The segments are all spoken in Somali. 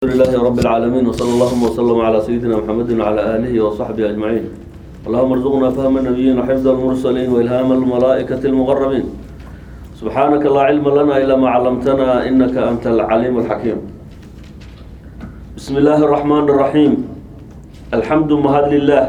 لله رب العالمين وصلى اللهم وسلم على سيدنا محمد وعلى آله وصحبه أجمعين اللهم ارزقنا فهم النبيين وحفظ المرسلين وإلهام الملائكة المقربين سبحانك لا علم لنا إلا ما علمتنا إنك أنت العليم الحكيم بسم الله الرحمن الرحيم الحمد مهد لله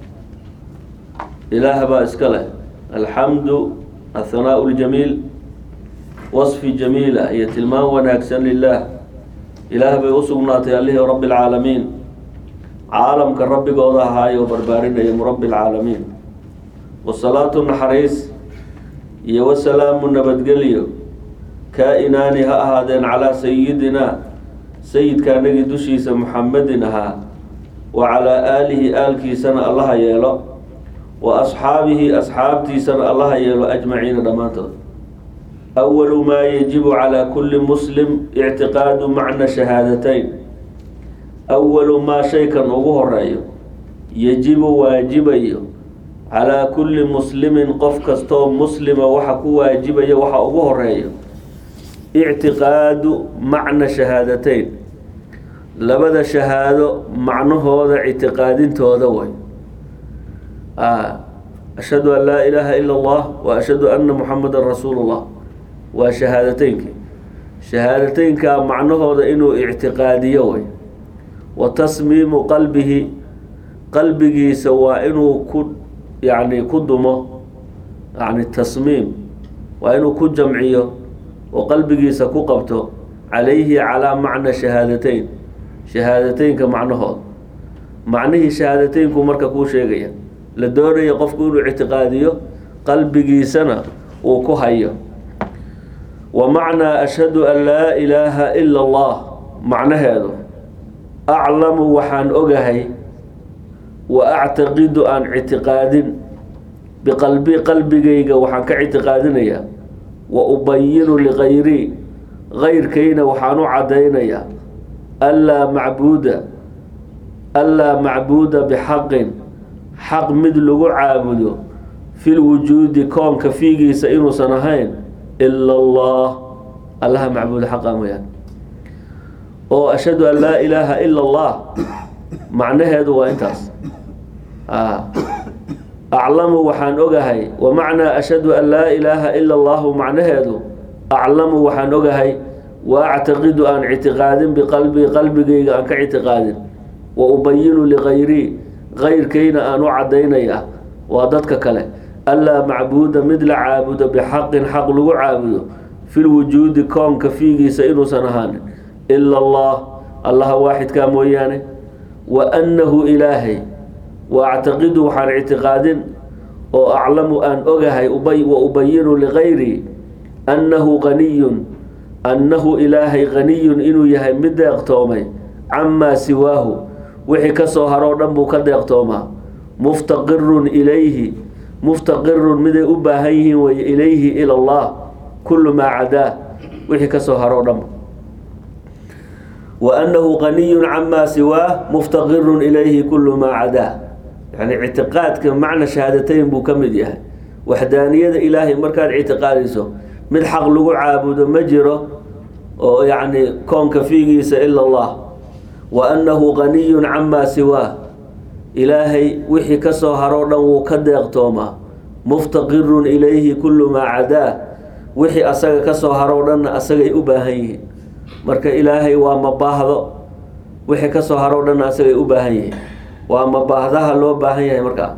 إله با إسكاله الحمد الثناء الجميل وصف جميلة هي تلمان وناكسن لله ilaah bay u sugnaatay allihii rabbi alcaalamiin caalamka rabbigooda ahaayo barbaarinaya murabbi alcaalamiin wasalaatu naxariis iyo wasalaamu nabadgelyo kaa-inaani ha ahaadeen calaa sayidinaa sayidka anagii dushiisa muxamedin ahaa wa calaa aalihi aalkiisana allaha yeelo wa asxaabihi asxaabtiisana allaha yeelo ajmaciina dhammaantood أول ما يجب على كل مسلم اعتقاد معنى شهادتين أول ما شيكا ugu horeeyo يجب waajibayo calىa kuli muslimin qof kastoo muslima waxa ku waajibaya waxa ugu horeeyo اctiqaadu macna shahaadateyn labada shahaado macnahooda ictiqaadintooda way ashhadu an laa ilaaha ilا اllah wa ashhadu ana muxamada rasuul اllah waa shahaadateynki shahaadateynka macnahooda inuu ictiqaadiyo way wa tasmiimu qalbihi qalbigiisa waa inuu ku yani ku dumo yani tasmiim waa inuu ku jamciyo oo qalbigiisa ku qabto calayhi calaa macna shahaadateyn shahaadateynka macnahooda macnihii shahaadateynku marka kuu sheegaya la doonaya qofku inuu ictiqaadiyo qalbigiisana uu ku hayo wa macnaa ashhadu an laa ilaaha ila allah macnaheedu aclamu waxaan ogahay wa actaqidu aan ictiqaadin biqalbi qalbigayga waxaan ka ictiqaadinayaa wa ubayinu ligayrii gayrkayna waxaan u caddaynayaa anlaa macbuuda anlaa macbuuda bixaqin xaq mid lagu caabudo fil wujuudi koonka fiigiisa inuusan ahayn ila allah allaha macbuud xaqa mooyaan oo ashhadu an laa ilaaha ila allah macnaheedu waa intaas aclamu waxaan ogahay wa macnaa ashhadu an laa ilaaha ila allahu macnaheedu aclamu waxaan ogahay wa actaqidu aan ictiqaadin biqalbii qalbigayga aan ka ictiqaadin wa ubayinu ligayrii gayrkayna aan u caddaynaya waa dadka kale anlaa macbuuda mid la caabudo bixaqin xaq lagu caabudo fil wujuudi koonka fiigiisa inuusan ahaanin ila allah allaha waaxidkaa mooyaane wa annahu ilaahay wa actaqidu waxaan ictiqaadin oo aclamu aan ogahay wa ubayinu ligayrii annahu qaniyun annahu ilaahay qaniyun inuu yahay mid deeqtoomay camaa siwaahu wixii ka soo haroo dhan buu ka deeqtoomaa muftaqirun ilayhi muftaqirun miday u baahan yihiin wey ilayhi ila allah kullu maa cadaa wixii ka soo haroo dhanba wa annahu qaniyun camaa siwaah muftaqirun ilayhi kullu maa cadaa yani ictiqaadka macna shahaadateyn buu ka mid yahay waxdaaniyada ilaahay markaad ictiqaadiso mid xaq lagu caabudo ma jiro oo yacni koonka fiigiisa ila allah wa annahu qaniyun camaa siwaah ilaahay wixii ka soo haroo dhan wuu ka deeqtoomaa muftaqirun ilayhi kullu maa cadaa wixii asaga ka soo haroo dhanna asagay u baahan yihiin marka ilaahay waa mabaahdo wixii ka soo haroo dhanna asagay u baahan yihiin waa mabaahdaha loo baahan yahay markaa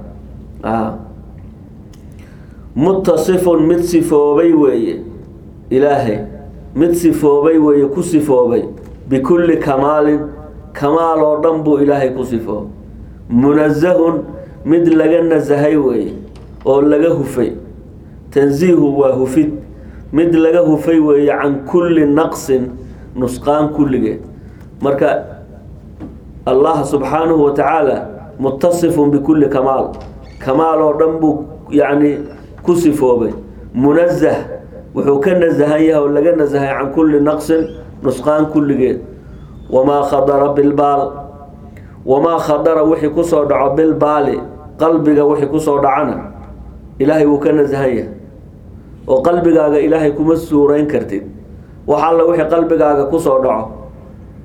mutasifun mid sifoobay weeye ilaahay mid sifoobay weeye ku sifoobay bikulli kamaalin kamaal oo dhan buu ilaahay ku sifoobay munazahun mid laga nasahay weeye oo laga hufay tansiihu waa hufid mid laga hufay weeye can kulli naqsin nusqaan kulligeed marka allah subxaanahu wa tacaala mutasifun bikulli kamaal kamaal oo dhan buu yacni ku sifoobay munazah wuxuu ka nasahan yahay oo laga nasahay can kulli naqsin nusqaan kulligeed wamaa khadara bilbaal wamaa khadara wixii kusoo dhaco bilbaali qalbiga wixii kusoo dhacana ilaahay wuu ka nasahan yahay oo qalbigaaga ilaahay kuma suurayn kartid wax alla wixii qalbigaaga kusoo dhaco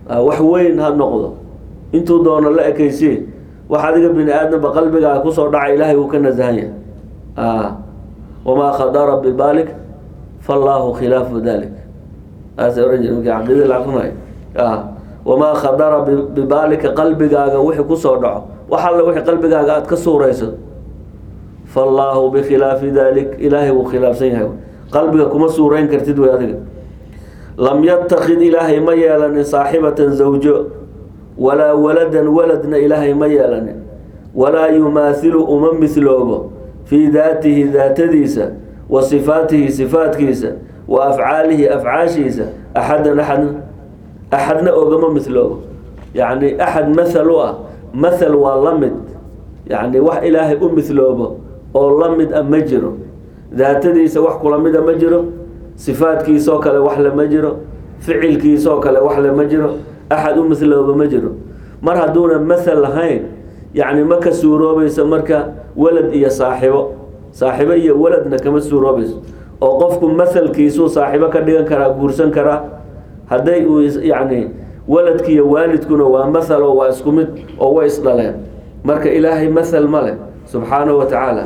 wax weyn ha noqdo intuu doono la ekaysiye wax adiga bini aadamba qalbigaaga kusoo dhaca ilaahay wuu ka nasahan yahay wamaa khadara bibaalik fallaahu khilaafu dalik aas ohan jir markii caqiidada la aqrinayo wamaa khadara bibaalika qalbigaaga wixii kusoo dhaco wax alle wixii qalbigaaga aada ka suurayso fallaahu bikhilaafi dalik ilaahay wuu khilaafsan yahay qalbiga kuma suurayn kartid wey adiga lam yatakid ilaahay ma yeelanin saaxibatan zawjo walaa waladan waladna ilaahay ma yeelanin walaa yumaathilu uma mihloobo fii daatihi daatadiisa wa sifaatihi sifaatkiisa wa afcaalihi afcaashiisa axadan axadna axadna ogama mihloobo yacni axad mathal u ah mathal waa la mid yacni wax ilaahay u mihloobo oo la mid a ma jiro daatadiisa wax kula mida ma jiro sifaadkiisoo kale wax le ma jiro ficilkiisoo kale wax le ma jiro axad u mihlooba ma jiro mar hadduuna mathal lahayn yacni ma ka suuroobayso marka walad iyo saaxibo saaxibo iyo waladna kama suuroobayso oo qofku mathalkiisuu saaxibo ka dhigan karaa guursan karaa hadday uu yacni waladkiiyo waalidkuna waa mathal oo waa isku mid oo way isdhaleen marka ilaahay mathal ma leh subxaanahu wa tacaala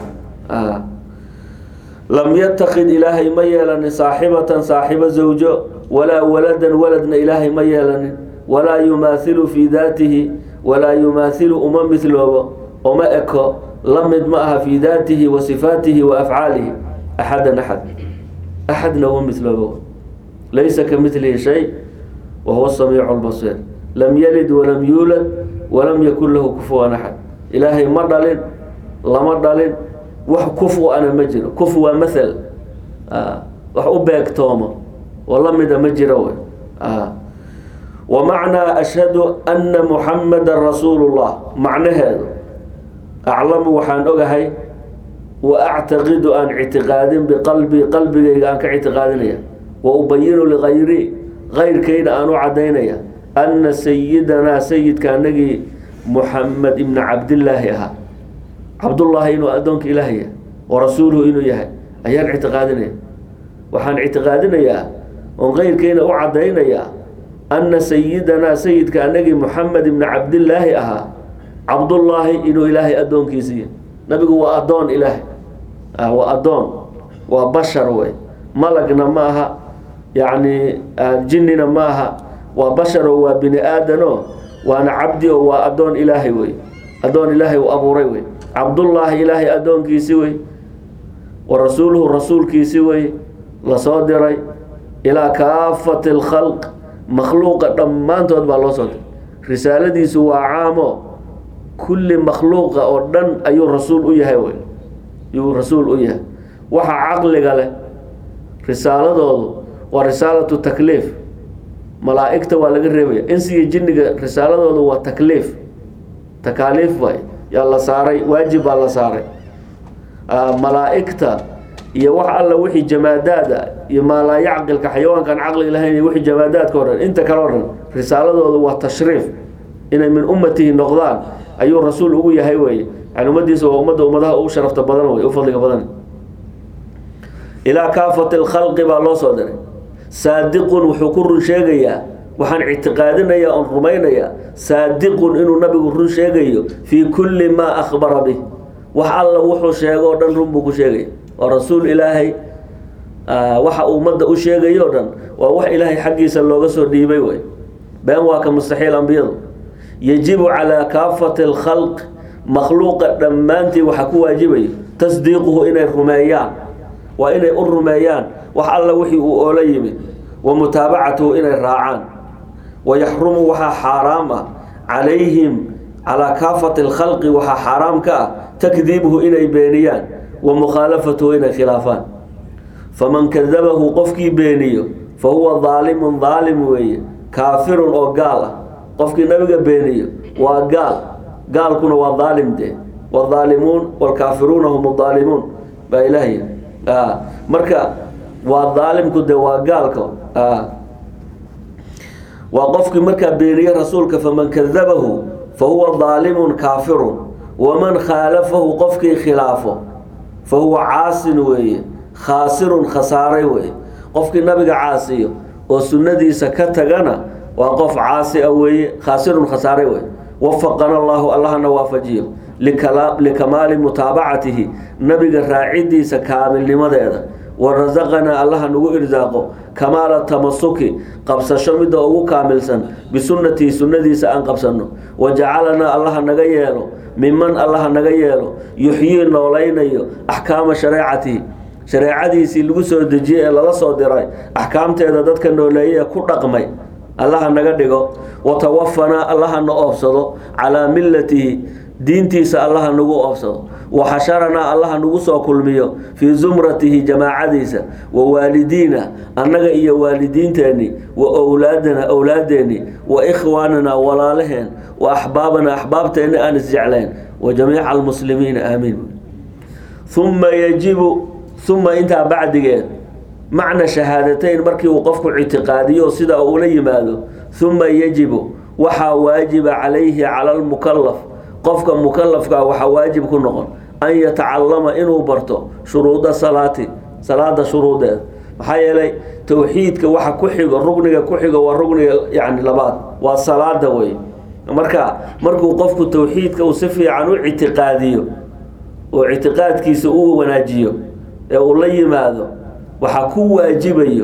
lam yatakid ilaahay ma yeelanin saaxibatan saaxibo zawjo walaa waladan waladna ilaahay ma yeelanin walaa yumaathilu fii daatihi walaa yumaathilu uma mihloobo uma eko la mid ma aha fii daatihi wa sifaatihi wa afcaalihi axadan axad axadna uma mihloobo laysa ka milihi shay wa huwa samiicu lbasiir lam yalid walam yuulad walam yakun lahu kufuwan axad ilaahay ma dhalin lama dhalin wax kufu ana ma jiro kufu waa mathal wax u beegtoomo oo la mida ma jiro wey wa macnaa ashhadu anna muxamadan rasuulu llah macnaheedu aclamu waxaan ogahay wa actaqidu aan ictiqaadin biqalbii qalbigayga aan ka ictiqaadinaya wa ubayinu ligayri kayrkayna aan u cadaynaya anna sayidanaa sayidka anagii muxamed ibna cabdillaahi ahaa cabdullaahi inuu addoonka ilaah yahay wa rasuuluhu inuu yahay ayaan ictiqaadinaya waxaan ictiqaadinayaa oon keyrkayna u caddaynayaa anna sayidanaa sayidka anagii muxamed ibna cabdillaahi ahaa cabdullaahi inuu ilaahay addoonkiisa yahay nabigu waa addoon ilaahay waa addoon waa bashar wey malagna ma aha yacni jinnina ma aha waa basharo waa bini aadano waana cabdi oo waa addoon ilaahay wey addoon ilaahay uu abuuray wey cabdullaahi ilaahay addoonkiisi wey wa rasuuluhu rasuulkiisi wey lasoo diray ilaa kaafati alkhalq makhluuqa dhammaantood baa loo soo diray risaaladiisu waa caamo kulli makhluuqa oo dhan ayuu rasuul u yahay wey yuu rasuul u yahay waxa caqliga leh risaaladoodu waa risaalatu takliif malaa'igta waa laga reebaya insiga jinniga risaaladoodu waa takliif takaaliif waay yaa la saaray waajib baa la saaray malaa'igta iyo wax alla wixii jamaadaada iyo maalaa yacqilka xayawaankan caqliga lahayn iyo wixii jamaadaadka o dhan inta kale o dhan risaaladoodu waa tashriif inay min ummatihi noqdaan ayuu rasuul ugu yahay weye yani ummadiisa waa ummadda ummadaha ugu sharafta badan wey u fadliga badan ilaa kaafati lkhalqi baa loo soo diray saadiqun wuxuu ku run sheegayaa waxaan ictiqaadinayaa oon rumaynayaa saadiqun inuu nabigu run sheegayo fii kulli maa akhbara bih wax alla wuxuu sheego o dhan run buu ku sheegaya waa rasuul ilaahay waxa ummadda u sheegayo o dhan waa wax ilaahay xaggiisa looga soo dhiibay wey been waa ka mustaxiil ambiyadu yajibu calaa kaafati alkhalq makhluuqa dhammaantii waxaa ku waajibayo tasdiiquhu inay rumeeyaan waa inay u rumeeyaan wax alla wixii uu oola yimid wa mutaabacatuhu inay raacaan wayaxrumu waxaa xaaraam ah calayhim calaa kaafati alkhalqi waxaa xaaraam ka ah takdiibuhu inay beeniyaan wa mukhaalafatuhu inay khilaafaan faman kadabahu qofkii beeniyo fa huwa daalimun daalim weeye kaafirun oo gaal ah qofkii nabiga beeniyo waa gaal gaalkuna waa daalim dee wadaalimuun waalkaafiruuna hum daalimuun baa ilaahay marka waa daalimku de waa gaalka waa qofkii markaa beeniye rasuulka faman kadabahu fa huwa daalimun kaafirun waman khaalafahu qofkii khilaafo fa huwa caasin weeye khaasirun khasaaray weeye qofkii nabiga caasiyo oo sunnadiisa ka tagana waa qof caasi a weeye khaasirun khasaare wey wafaqana allahu allahana waafajiyo likamaali mutaabacatihi nabiga raacidiisa kaamilnimadeeda warasaqanaa allaha nagu irsaaqo kamaala tamasuki qabsasho midda ugu kaamilsan bisunatihi sunnadiisa aan qabsanno wajacalanaa allaha naga yeelo miman allaha naga yeelo yuxyii noolaynayo axkaama shareecatihi shareecadiisii lagu soo dejiyey ee lala soo diray axkaamteeda dadka nooleeye ee ku dhaqmay allaha naga dhigo watawafanaa allaha na oofsado calaa millatihi diintiisa allaha nagu oofsado waxasharanaa allaha nagu soo kulmiyo fii zumratihi jamaacadiisa wa waalidiina annaga iyo waalidiinteenni wa owlaadana owlaadeenni wa ikhwaanana walaalaheen wa axbaabana axbaabteenni aan isjeclayn wa jamiica almuslimiina aamiin uma yajibu uma intaa bacdigeed macna shahaadateyn markii uu qofku ictiqaadiyo sida uula yimaado uma yajibu waxaa waajiba calayhi cala almukalaf qofka mukalafkaa waxaa waajib ku noqon an yatacalama inuu barto shuruuda salaati salaada shuruudeeda maxaa yeelay towxiidka waxa ku xigo rugniga ku xigo waa rugniga yani labaad waa salaada wey marka markuu qofku towxiidka uu si fiican u ictiqaadiyo oo ictiqaadkiisa uu wanaajiyo ee uu la yimaado waxaa ku waajibayo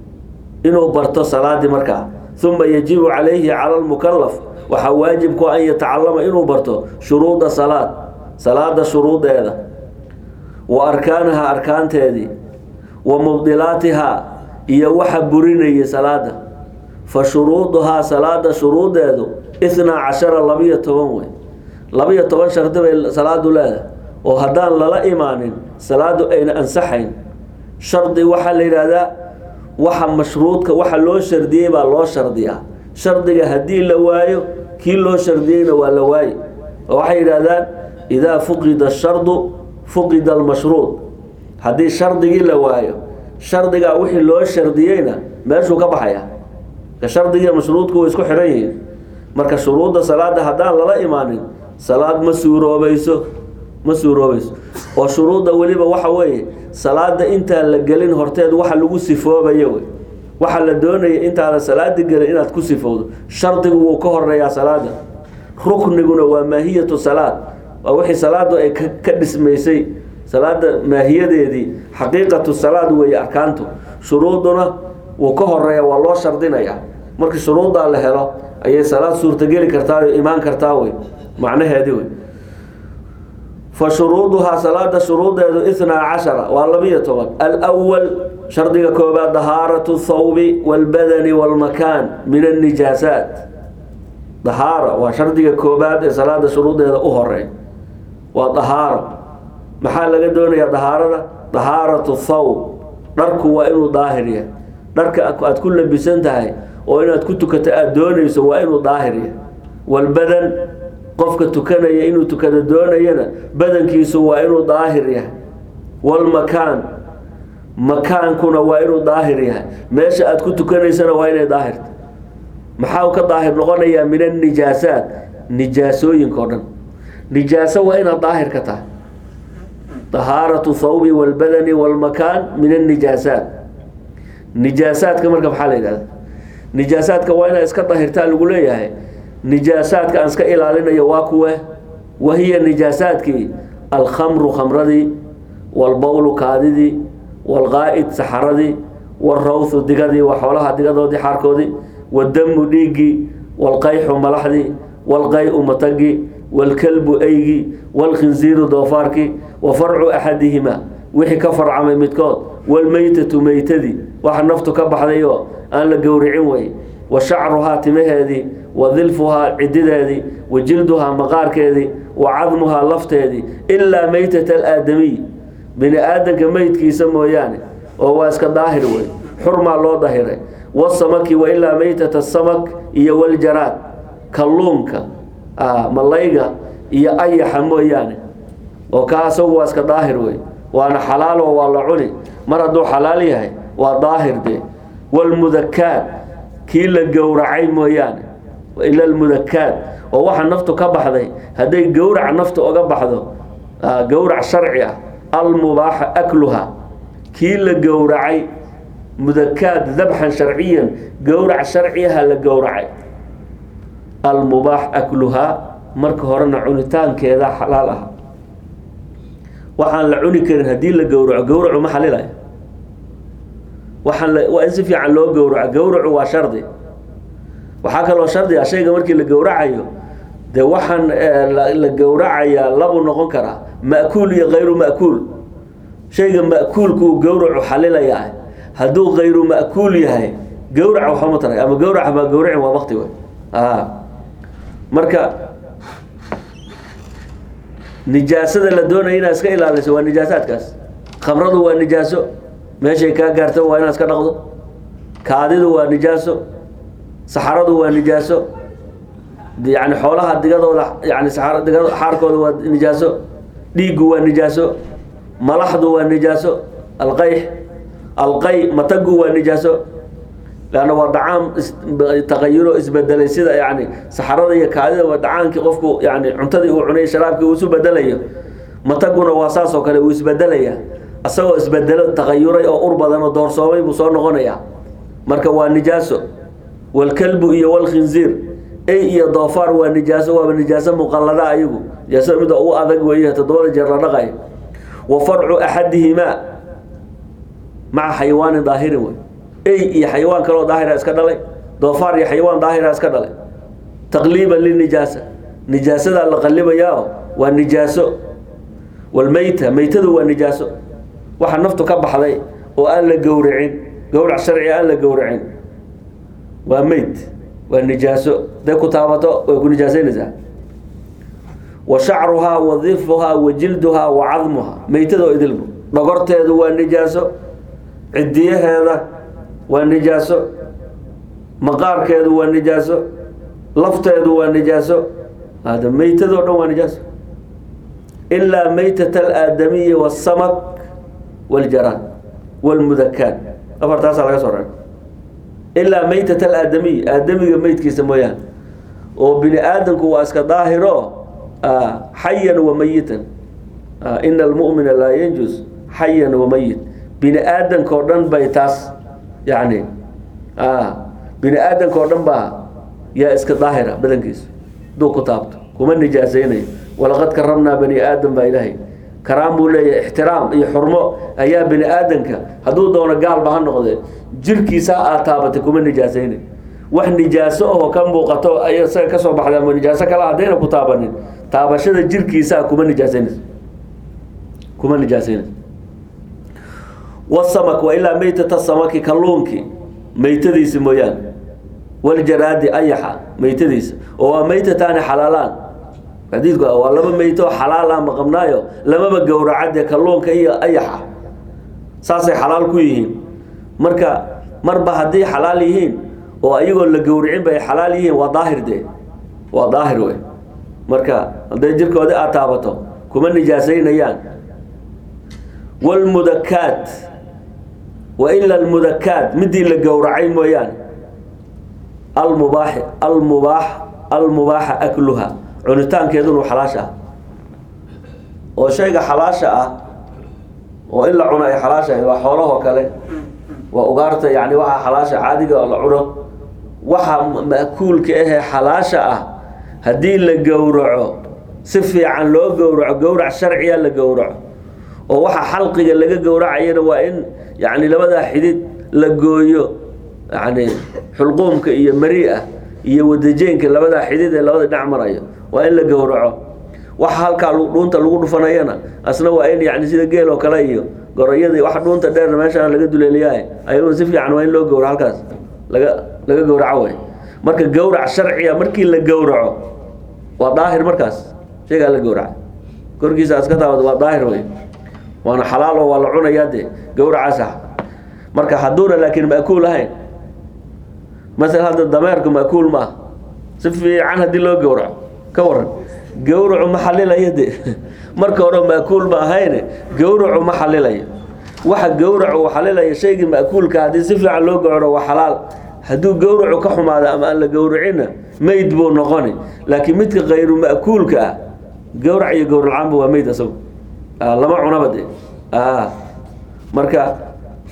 inuu barto salaadii markaa uma yajibu calayhi cala lmukalaf waxaa waajib ku an yatacalama inuu barto shuruuda salaad salaada shuruudeeda wa arkaanaha arkaanteedii wa mubdilaatihaa iyo waxa burinayay salaada fa shuruuduhaa salaada shuruudeedu ithnaa cashara labiyo toban wey labiyo toban shardi bay salaadu leedahay oo haddaan lala imaanin salaadu ayna ansaxayn shardi waxaa la yidhaahdaa waxa mashruudka waxa loo shardiyey baa loo shardiyaa shardiga haddii la waayo kii loo shardiyeyna waa la waaye oo waxay yidhaahdaan idaa fuqida shardu fuqida almashruud haddii shardigii la waayo shardigaa wixii loo shardiyeyna meeshuu ka baxaya ka shardigiiyo mashruudku way isku xihan yihiin marka shuruudda salaada haddaan lala imaanin salaad ma suuroobayso ma suuroobayso oo shuruudda weliba waxa weeye salaada intaan la gelin horteed waxa lagu sifoobayo wey waxaa la doonaya intaada salaada gelin inaad ku sifowdo shardigu wuu ka horeeyaa salaada rukniguna waa maahiyatu salaad waa wixii salaadu ay ka dhismaysay salaada maahiyadeedii xaqiiqatu salaad weeye arkaantu shuruuduna wuu ka horeeya waa loo shardinaya markii shuruuddaa la helo ayay salaad suurtageli kartaa imaan kartaa wey macnaheedii wey fa shuruuduhaa salaada shuruudeedu ithnaa cashara waa labiyo toban alwal shardiga koobaad dahaaratu thawbi walbadani walmakaan min annijaasaat dahaara waa shardiga koobaad ee salaada shuruudeeda u horey waa dahaaro maxaa laga doonayaa dahaarada dahaaratu thawb dharku waa inuu daahir yahay dharka aad ku labisan tahay oo inaad ku tukato aada doonayso waa inuu daahir yahay walbadan qofka tukanaya inuu tukado doonayana badankiisu waa inuu daahir yahay walmakaan makaankuna waa inuu daahir yahay meesha aad ku tukanaysana waa inay daahirta maxaa ka daahir noqonayaa min annijaasaat nijaasooyinka o dhan nijaaso waa inaad daahir ka tahay dahaaratu thawbi walbadani walmakaan min annijaasaat nijaasaadka marka maxaa la yidhahda nijaasaadka waa inaad iska daahirtaa lagu leeyahay nijaasaadka aan iska ilaalinayo waa kuwe wahiya nijaasaadkii alkhamru khamradii walbowlu kaadidii walqaa'id saxaradii walrawthu digadii waa xoolaha digadoodii xaarkoodii wadamu dhiiggii walqayxu malaxdii walqay-u matagii walkalbu eygii walkhinziiru doofaarkii wa farcu axadihima wixii ka farcamay midkood walmeytatu meytadii waxa naftu ka baxday oo aan la gowricin wey wa shacruhaa timaheedii wa dilfuhaa cidideedii wa jilduhaa maqaarkeedii wa cadmuhaa lafteedii ilaa meytata alaadamiy bini aadanka meydkiisa mooyaane oo waa iska daahir wey xurmaa loo dahiray wasamaki wa ilaa meytata samak iyo waljaraad kalluunka malayga iyo ayaxa mooyaane oo kaa asagu waa iska daahir wey waana xalaal oo waa la cuni mar hadduu xalaal yahay waa daahir de walmudakaad kii la gowracay mooyaane ila almudakaad oo waxa naftu ka baxday hadday gowrac naftu oga baxdo gowrac sharci ah almubaaxa akluha kii la gowracay mudakaad dabxan sharciyan gowrac sharciyaha la gowracay almubaax akluhaa marka horena cunitaankeeda xalaal ah waxaan la cuni karin haddii la gowraco gowracu ma xalilayo waxaan la waa in si fiican loo gowraco gowracu waa shardi waxaa kaloo shardi ah shayga markii la gowracayo dee waxaan la gowracayaa labuu noqon karaa ma'kuul iyo hayru ma'kuul shayga ma'kuulka uu gowracu xalilayaa hadduu hayru ma'kuul yahay gowrac waxama taray ama gowrac ma gowracin waa bakti wey marka nijaasada la doonaya inaad iska ilaaliso waa nijaasaadkaas khamradu waa nijaaso meeshay kaa gaarta waa inaad iska dhaqdo kaadidu waa nijaaso saxaradu waa nijaaso yani xoolaha digadooda yani saxar digad xaarkooda waa nijaaso dhiiggu waa nijaaso malaxdu waa nijaaso alqayx alqay matagu waa nijaaso leanna waa dhacaam taqayuro isbedelay sida yani saxarada iyo kaadida waa dhacaankii qofku yani cuntadii uu cunay sharaabkii uu isu bedelayo mataguna waa saas oo kale uu isbedelaya isagoo isbedelo taqayuray oo ur badan oo doorsoomay buu soo noqonaya marka waa nijaaso walkalbu iyo walkhinziir ey iyo doofaar waa nijaaso waaba nijaaso muqallada ayagu nijaasada mida ugu adag weeye toddobada jeer la dhaqayo wa farcu axadihimaa maca xayawaanin daahirin wey ey iyo xayawaan kaloo daahira iska dhalay doofaar iyo xayawaan daahira iska dhalay taqliiban linijaasa nijaasadaa la qallibayaa waa nijaaso walmeyta meytadu waa nijaaso waxa naftu ka baxday oo aan la gowracin gowrac sharci aan la gowracin waa meyd waa nijaaso haday ku taabato way ku nijaasaynaysaa wa shacruhaa wa difuhaa wa jilduhaa wa cadmuhaa meytadoo idilbu dhogorteedu waa nijaaso cidiyaheeda waa nijaaso maqaarkeedu waa nijaaso lafteedu waa nijaaso hada meytadoo dhan waa nijaaso ilaa meytat alaadamiyi wasamak waljaraan walmudakaat afartaasaa laga soo reeb ilaa meytat alaadamiy aadamiga meydkiisa mooyaane oo bini aadamku waa iska daahiro xayan wa mayitan ina almu'mina laa yanjus xayan wa mayit bini aadamka oo dhan bay taas yani bini aadamka oo dhan baa yaa iska daahira badankiisa haduu ku taabto kuma nijaasaynayo walaqad karamnaa bani aadam baa ilaahay karaam buu leeyahay ixtiraam iyo xurmo ayaa bini aadamka hadduu doono gaalba ha noqdee jirkiisa aad taabatay kuma nijaasaynayo wax nijaaso oo ka muuqato ay isaga kasoo baxda ama nijaaso kale haddayna ku taabanin taabashada jirkiisaa kuma nijaasaynayso kuma nijaasaynayso wasamak waa ilaa meytata samaki kalluunki meytadiisi mooyaane waljaraadi ayaxa meytadiisa oo waa meytataani xalaalaan xadiidku waa laba meyto oo xalaal ah maqabnaayo lamaba gowracade kalluunka iyo ayaxa saasay xalaal ku yihiin marka marba haddii xalaal yihiin oo ayagoo la gowricin bay xalaal yihiin waa daahir dee waa daahir wey marka hadday jirkoodi aad taabato kuma nijaasaynayaan wlmudakaat wa ila almudakaat midii la gowracay mooyaane almubaax almubaax almubaaxa akluha cunitaankeedunu xalaasha ah oo shayga xalaasha ah oo in la cuno ay xalaasha ahay waa xoolahoo kale waa ugaarta yani waxa xalaasha caadiga oo la cuno waxa ma'kuulka ahee xalaasha ah haddii la gowraco si fiican loo gowraco gowrac sharciya la gowraco oo waxa xalqiga laga gowracayana waa in yani labadaa xidid la gooyo yani xulquumka iyo mari-a iyo wadajeenka labadaa xidid ee labada dhinac marayo waa in la gowraco waxa halkaa dhuunta lagu dhufanayana asna waa in yani sida geel oo kale iyo gorayada wax dhuunta dheerna meeshaan laga duleeliyahay ayaguna si fiican waa in loo gowraco halkaas laga laga gowraco way marka gowrac sharciya markii la gowraco waa daahir markaas shaygaa la gowraca korkiisa aska taabad waa daahir wey waana xalaal oo waa la cunayaa dee gowracaas ah marka hadduuna laakiin ma'kuul ahayn masala hadda dameerku ma'kuul ma ah si fiican haddii loo gowraco ka waran gowracu ma xalilayo de marka hore ma'kuul ma ahayne gowracu ma xalilayo waxa gowracu uu xalilaya shaygii ma'kuulka haddii si fiican loo gowraco waa xalaal hadduu gowracu ka xumaado ama aan la gowracina meyd buu noqoni laakiin midka kayru ma'kuulka ah gowrac iyo gowralcaanba waa meyd asagu lama cunaba de marka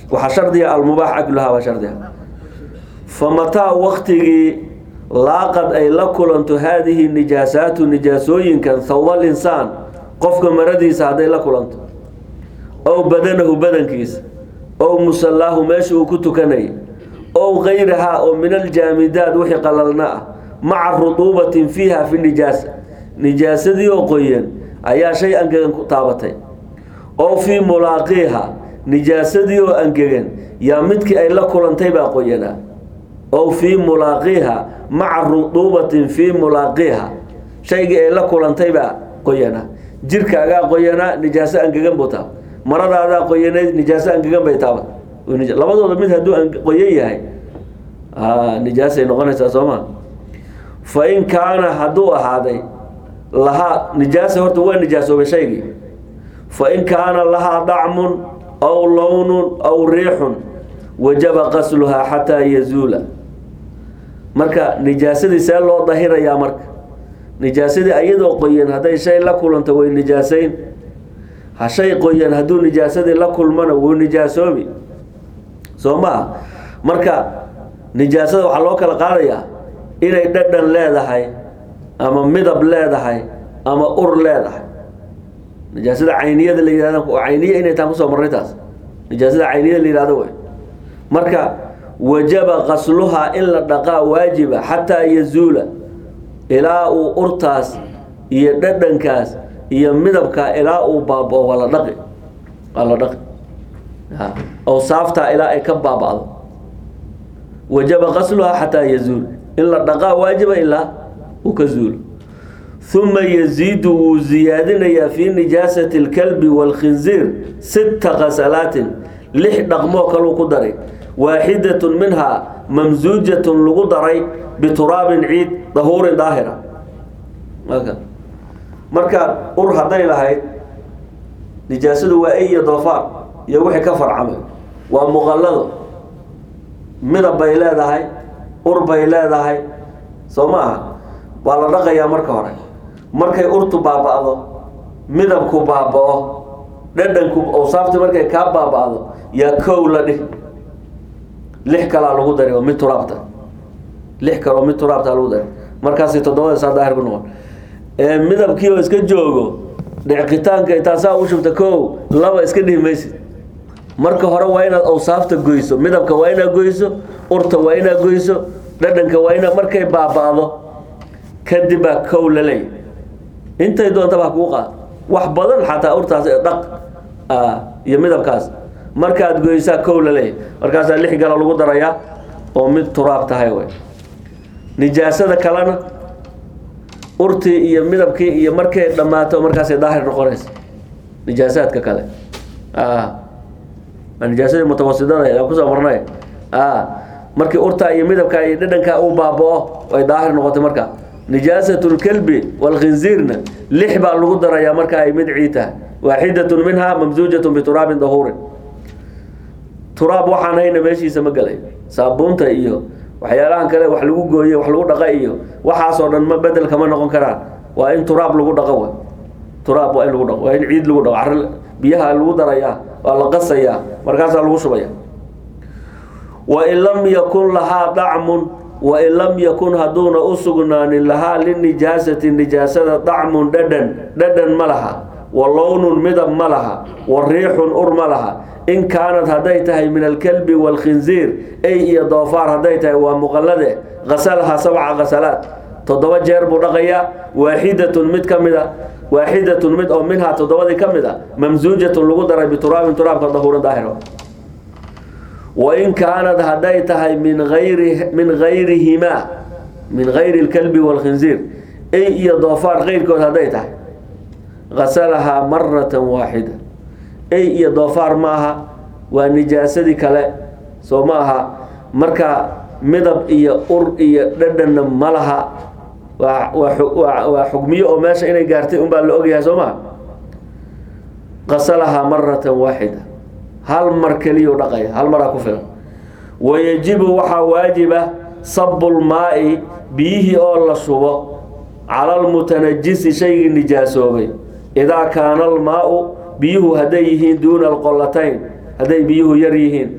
waxaa shardiga almubaax akluhaa waa shardiga famataa waktigii laaqad ay la kulanto haadihi nijaasaatu nijaasooyinkan thawbal insaan qofka maradiisa hadday la kulanto ow badanahu badankiisa ow musallaahu meesha uu ku tukanayay ow kayrahaa oo min aljaamidaad wixii qalalna ah maca ruduubatin fiiha fi nijaasa nijaasadii oo qoyan ayaa shay angegan ku taabatay ow fii mulaaqiiha nijaasadii oo angegan yaa midkii ay la kulantay baa qoyanaa ow fii mulaaqiiha maca ruduubatin fii mulaaqiiha shaygii ay la kulantay baa qoyanaa jirkaagaa qoyanaa nijaaso angegan buu taaba maradaadaa qoyanayd nijaaso angegan bay taabat labadooda mid hadduu qoyan yahay nijaasay noqonaysaa sooma fa in kaana hadduu ahaaday lahaa nijaasa horta waa nijaasoobay shaygii fa in kaana lahaa dacmun aw lownun aw riixun wajaba qasluhaa xataa yazuula marka nijaasadii see loo dahirayaa marka nijaasadii ayadoo qoyan hadday shay la kulanto way nijaasayn ha shay qoyan hadduu nijaasadii la kulmana wuu nijaasoobi soo maa marka nijaasada waxaa loo kala qaadayaa inay dhadhan leedahay ama midab leedahay ama ur leedahay nijaasada cayniyada la yihahda cayniya inay taan kusoo marnay taas nijaasada cayniyada la yihahdo wey marka wajaba qasluhaa in la dhaqaa waajiba xataa yazuula ilaa uu urtaas iyo dhadhankaas iyo midabkaa ilaa uu baabao waa la dhaqi waa la dhaqi awsaaftaa ilaa ay ka baaba'do wajaba qasluhaa xataa yazuul in la dhaqaa waajiba ilaa uu ka zuulo uma yaziidu wuu ziyaadinayaa fii nijaasati اlkalbi wاlkhinziir sita qasalaatin lix dhaqmoo kaluu ku daray waaxidatun minhaa mamsuujatun lagu daray bituraabin ciid dahuurin daahira markaad ur hadday lahayd nijaasadu waa ay iyo doofaar iyo wixii ka farcamay waa muqallado midab bay leedahay ur bay leedahay soo ma aha waa la dhaqayaa marka hore markay urtu baaba'do midabku baaba'o dhadhanku awsaafti markay kaa baaba'do yaa kow la dhih lix kalaa lagu dari oo mid turaabta lix kale oo mid turaabta lagu dari markaasi toddobada saa daahir ku noqon ee midabkii oo iska joogo dhicqitaanka intaasaa u shubta kow laba iska dhihi maysid marka hore waa inaad awsaafta goyso midabka waa inaad goyso urta waa inaad goyso dhadhanka waa inaad markay baaba'do kadib baa kow la leey intay doontaba ha kuu qaad wax badan xataa urtaas dhaq iyo midabkaas markaad goysaa kow la leey markaasaa lix gala lagu darayaa oo mid turaab tahay wey nijaasada kalena urtii iyo midabkii iyo markay dhammaato markaasay daahir noqonaysa nijaasaadka kale nijaasadii mutawasidada aan kusoo marnay markii urtaa iyo midabkaa iyo dhadhankaa uu baaba'o ay daahir noqotay marka nijaasatu lkalbi walkhinziirna lix baa lagu darayaa marka ay mid ciid tahay waaxidatun minhaa mamsuujatun bituraabin dahuurin turaab waxaan hayna meeshiisa ma gelay saabuunta iyo waxyaalahan kale wax lagu gooye wax lagu dhaqa iyo waxaasoo dhan ma bedel kama noqon karaan waa in turaab lagu dhaqo w turaab waa in lagu dhaqo waa in ciid lagu dhaqo ar biyaha lagu darayaa waa la qasayaa markaasaa lagu shubaya wain lam yakun lahaa dacmun wain lam yakun hadduuna u sugnaanin lahaa linijaasati nijaasada dacmun dhadhan dhadhan ma laha wa lownun midab ma laha wa riixun ur ma laha in kaanad hadday tahay min alkalbi waalkhinziir ey iyo doofaar hadday tahay waa muqallade qasalaha sabca qasalaad toddoba jeer buu dhaqayaa waaxidatun mid ka mid a waaxidatun mid oo minhaa toddobadii ka mid a mamsuujatun lagu daray bituraabin turaabka dahuurin daahiro wain kaanad hadday tahay min ayri min hayrihimaa min gayri lkalbi waalkhinziir ey iyo doofaar keyrkood hadday tahay qasalahaa maratan waaxida ey iyo doofaar ma aha waa nijaasadii kale soo ma aha marka midab iyo ur iyo dhadhanna ma laha waa waa waa xugmiyo oo meesha inay gaartay unbaa la ogyahay soo maha qasalahaa maratan waaxida hal mar keliyu dhaqaya hal maraa ku filan wayajibu waxaa waajiba sabulmaa'i biyihii oo la shubo cala almutanajisi shaygii nijaasoobay idaa kaana almaau biyuhu hadday yihiin duuna alqolatayn hadday biyuhu yar yihiin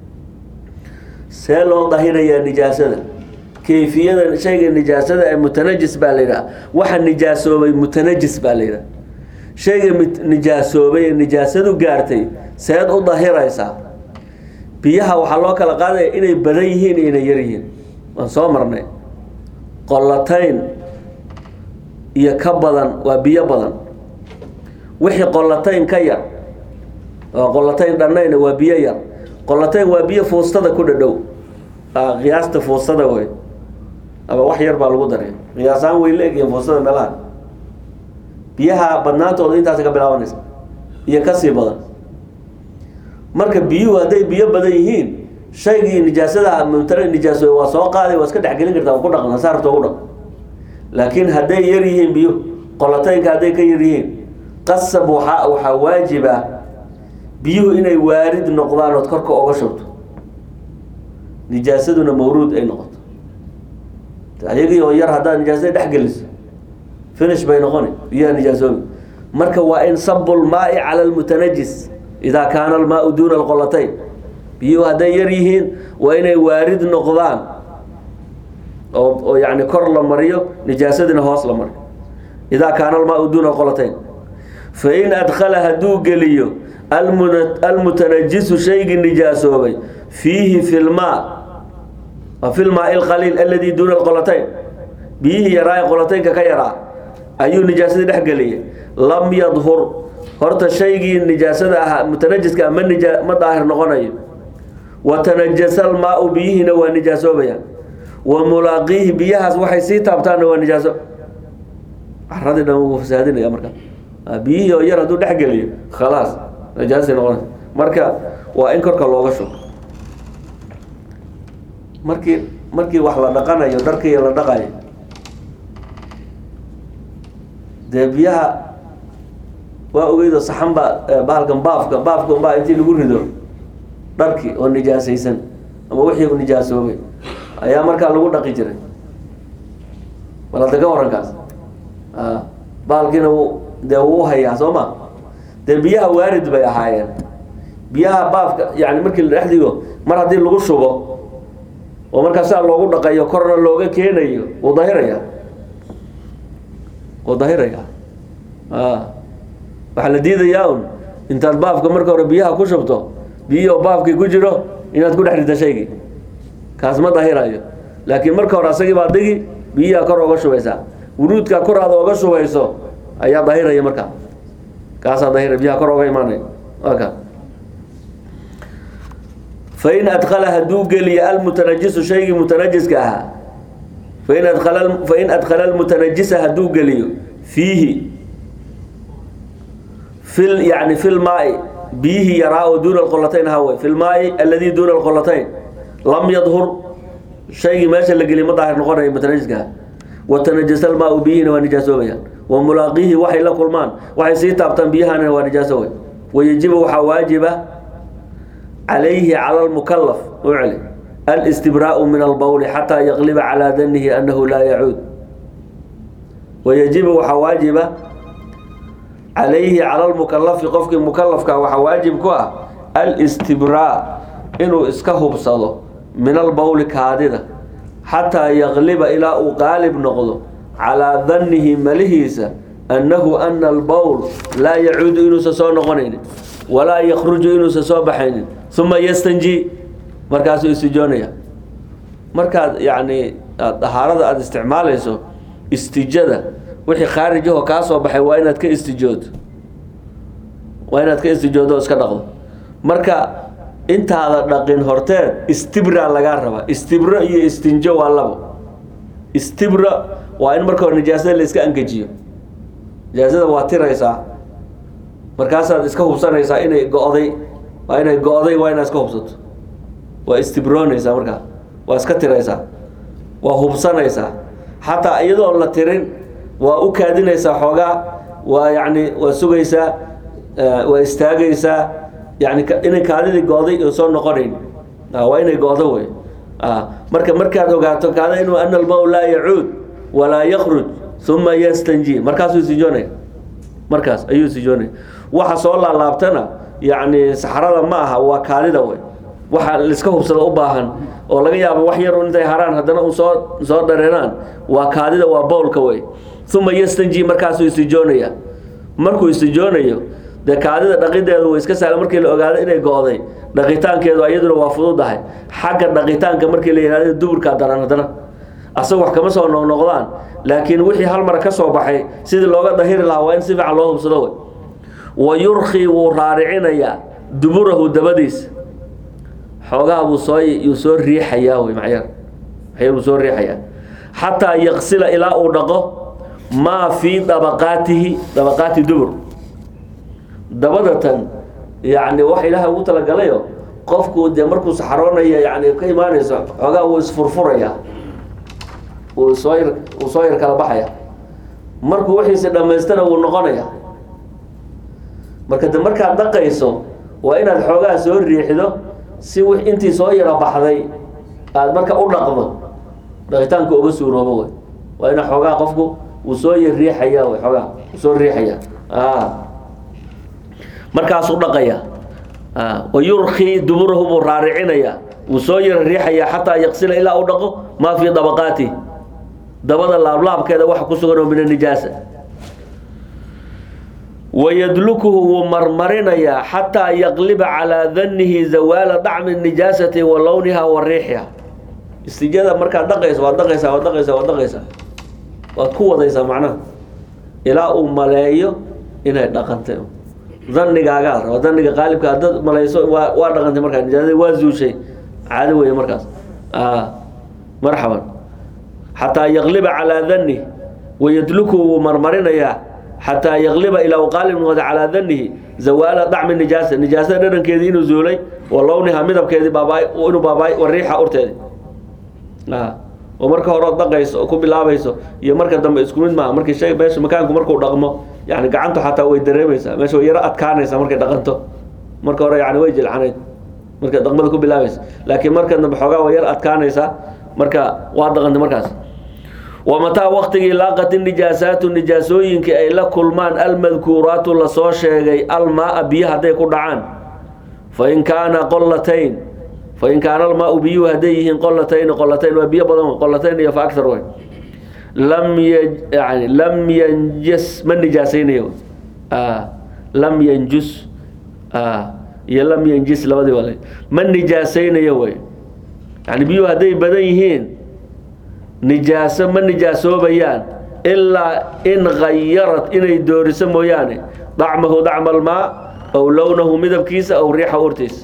see loo dahirayaa nijaasada kayfiyada shayga nijaasada ee mutanajis baa la yidhaha waxa nijaasoobay mutanajis baa la yidhaha shayga mit- nijaasoobay ee nijaasadu gaartay seed u dahiraysaa biyaha waxaa loo kala qaadaya inay badan yihiin iyo inay yar yihiin waan soo marnay qollatayn iyo ka badan waa biyo badan wixii qollatayn ka yar oo qollatayn dhannayna waa biyo yar qollatayn waa biyo fuustada ku dhadhow Ah, qiyaasta fuustada wey ama wax yar baa lagu daray qiyaasaan way la-egyihiin fuustada meelaha biyaha badnaantooda intaas ka bilaabanaysa iyo kasii badan marka biyuhu hadday biyo badan yihiin shaygii nijaasada mumtana nijaaso waa soo qaaday waa iska dhexgelin kartaa waa ku dhaqan saarta ugu dhaq laakiin hadday yar yihiin biyo qolataynka hadday ka yar yihiin qasab waxaa waxaa waajiba biyuhu inay waarid noqdaan ood korka oga shubto nijaasaduna mawruud ay noqoto ayagii oo yar haddaad nijaasada dhex geliso finish bay noqoni biyaha nijaasoobi marka waa in sabu lmaai cala lmutanajis idaa kaana almaau duuna alqolatayn biyuhu hadday yar yihiin waa inay waarid noqdaan oo oo yani kor la mariyo nijaasadina hoos la mariyo idaa kaana almaau duuna alqolatayn fain adkhala hadduu geliyo almuna- almutanajisu shaygii nijaasoobay fiihi fi lmaa fi lmaai alqaliil aladi duuna alqolatayn biyihii yaraa ee qolataynka ka yaraa ayuu nijaasadii dhex geliyay lam yadhur horta shaygii nijaasada ahaa mutanajiska ah ma nija ma daahir noqonayo wa tanajasa almaau biyihiina waa nijaasoobayaan wa mulaaqiihi biyahaas waxay sii taabtaanna waa nijaaso caradii dhan wuu fasaadinaya marka Ah, biyihii oo yar hadduu dhex geliyo khalaas nijaasay noqonaysa marka waa in korka looga shubo markii markii wax la dhaqanayo dharkii la dhaqayo dee biyaha waa ogeydo saxan baa eh, bahalkan baafka baafka unbaa intii lagu rido dharkii oo nijaasaysan ama wixii nijaasoobay ayaa markaa lagu dhaqi jiray bal hadda ka warankaas Ah, bahalkiina wuu dee wuu hayaa soo ma dee biyaha waarid bay ahaayeen biyaha baafka yani markii la dhex dhigo mar haddii lagu shubo oo markaa saa loogu dhaqayo korna looga keenayo wuu dahiraya wuu dahiraya a waxaa la diidayaa un intaad baafka marka hore biyaha ku shubto biyihii oo baafkii ku jiro inaad ku dhex rida shaygii kaas ma dahirayo laakiin marka hore asagii baa digi biyihaa kor oga shubaysaa wuruudkaa kor aad oga shubayso ayaa dahiraya markaa kaasaa dahira biyaha kor oga imaanaya aka fain adkala hadduu geliyo almutanajisu shaygii mutanajiska ahaa fain adkala fain adkala almutanajisa hadduu geliyo fiihi fil yani fi lmaai biyihii yaraa oo duuna alqolatayn hawe fi lmaai alladii duuna alqolatayn lam yadhur shaygii meesha la geliy ma daahir noqonayo mutanajiska ahaa watanajasa almaau biyihiina waa nijaasoobayaan wa mulaaqiihi waxay la kulmaan waxay sii taabtaan biyahana waa nijaasoobay wayajibu waxaa waajiba calayhi cala lmukalaf u celi alistibraau min albawli xataa yaqliba calaa danihi annahu laa yacuud wayajibu waxaa waajiba calayhi cala lmukalafi qofkii mukalafka waxaa waajib ku ah alistibraa inuu iska hubsado min albawli kaadida xataa yaqliba ilaa uu qaalib noqdo calaa danihi malihiisa annahu ana albowl laa yacuudu inuusan soo noqonaynin walaa yakruju inuusan soo baxaynin uma yastanji markaasuu istijoonaya markaad yacni aad dahaarada aada isticmaalayso istijada wixii khaarijahoo kaa soo baxay waa inaad ka istijoodo waa inaad ka istijoodo oo iska dhaqdo marka intaada dhaqin horteed istibra lagaa rabaa istibro iyo istinjo waa labo istibra waa in marka hore nijaasada la iska angejiyo nijaasada waa tiraysaa markaasaad iska hubsanaysaa inay go-day waa inay go-day waa inaad iska hubsato waa istibroonaysaa markaa waa iska tiraysaa waa hubsanaysaa xataa iyadoon la tirin waa u kaadinaysaa xoogaa waa yacni waa sugaysaa eh, waa istaagaysaa yani ka- inay kaadidii go-day oo soo noqonayn Ah, waa inay go-do wey Ah, marka markaad ogaato kaada inuu ana almaw laa yacuud walaa yakruj uma yastanji markaasuu sijoonaya markaas ayuu sijoonaya waxa soo laalaabtana yacni saxrada ma aha waa kaadida wey waxa laiska hubsada u baahan oo laga yaabo wax yar intay haraan haddana u soo soo dhareeraan waa kaadida waa bowlka wey uma yastanji markaasuu istijoonaya markuu istijoonayo dee kaadida dhaqideedu way iska sahla markii la ogaado inay go-day dhaqitaankeedu iyaduna waa fududahay xagga dhaqitaanka markii la yihahdo duburkaa daran haddana asaga wax kama soo noqnoqdaan laakiin wixii hal mar ka soo baxay sidii looga dahiri lahaa waa in si fiican loo hubsado wey wa yurkii wuu raaricinayaa duburahu dabadiisa xoogaha buu soo yuu soo riixayaa wey macyar maxyar buu soo riixayaa xataa yaqsila ilaa uu dhaqo maa fii dabaqaatihi dabaqaati dubur dabadatan yacni wax ilaahay ugu talagalayo qofku dee markuu saxaroonaya yani ka imaanayso xoogaa wuu isfurfuraya wuu soo yar wuu soo yar kala baxaya markuu wixiisi dhammaystana wuu noqonaya marka de markaad dhaqayso waa inaad xoogaa soo riixdo si w intii soo yaro baxday aada marka u dhaqdo dhaqitaanka uga suuroobo wey waa ina xoogaa qofku uu soo yar riixaya wey xoogaa uu soo riixaya markaasuu dhaqaya wa yurkii duburahu buu raaricinaya wuu soo yar riixaya xataa yaqsila ilaa u dhaqo maa fii dabaqaati dabada laablaabkeeda waxa ku sugan oo min anijaasa wayadlukuhu wuu marmarinayaa xataa yaqliba calaa danihi zawaala dacmi nijaasati wa lowniha wa riixiha istijada markaad dhaqayso waad dhaqaysaa waad dhaqaysaa waad dhaqaysaa waad ku wadaysaa macnaha ilaa uu maleeyo inay dhaqantay danigaagaa raba daniga qaalibka hadad malayso waa waa dhaqantay markaa nijaasada waa zuushay caado weeye markaas marxaban xataa yaqliba calaa danih wayadlukuhu wuu marmarinayaa xataa yaqliba ilaa u qaalib noqda calaa danihi zawaala dacmi nijaasa nijaasada dhadhankeedii inuu zuulay wa lowniha midabkeedii baaba inuu baabay wa riixa urteedi oo marka hore ood dhaqayso oo ku bilaabayso iyo marka dambe isku mid maaha markii shay meesha makaanku markuu dhaqmo yani gacantu xataa way dareemaysaa meesha way yaro adkaanaysaa markay dhaqanto marka hore yani way jilcanayd marka dhaqmada ku bilaabaysa laakiin marka dambe xoogaa way yar adkaanaysaa marka waa dhaqantay markaas wamataa waktigii laaqati nijaasaatu nijaasooyinka ay la kulmaan almadkuuraatu lasoo sheegay almaaa biyo hadday ku dhacaan fain kaana qolatayn fain kaana almaau biyuhu hadday yihiin qolatayn qolatayn waa biyo badan qolatayn iyo fa agar wey lam yani lam yanjus ma nijaasaynayo lam yanjus iyo lam yanjis labadii wal ma nijaasaynayo wey yani biyuhu hadday badan yihiin nijaaso ma nijaasoobayaan ilaa in khayarat inay dooriso mooyaane dacmahu dacma almaa aw lownahu midabkiisa aw riixa urtiisa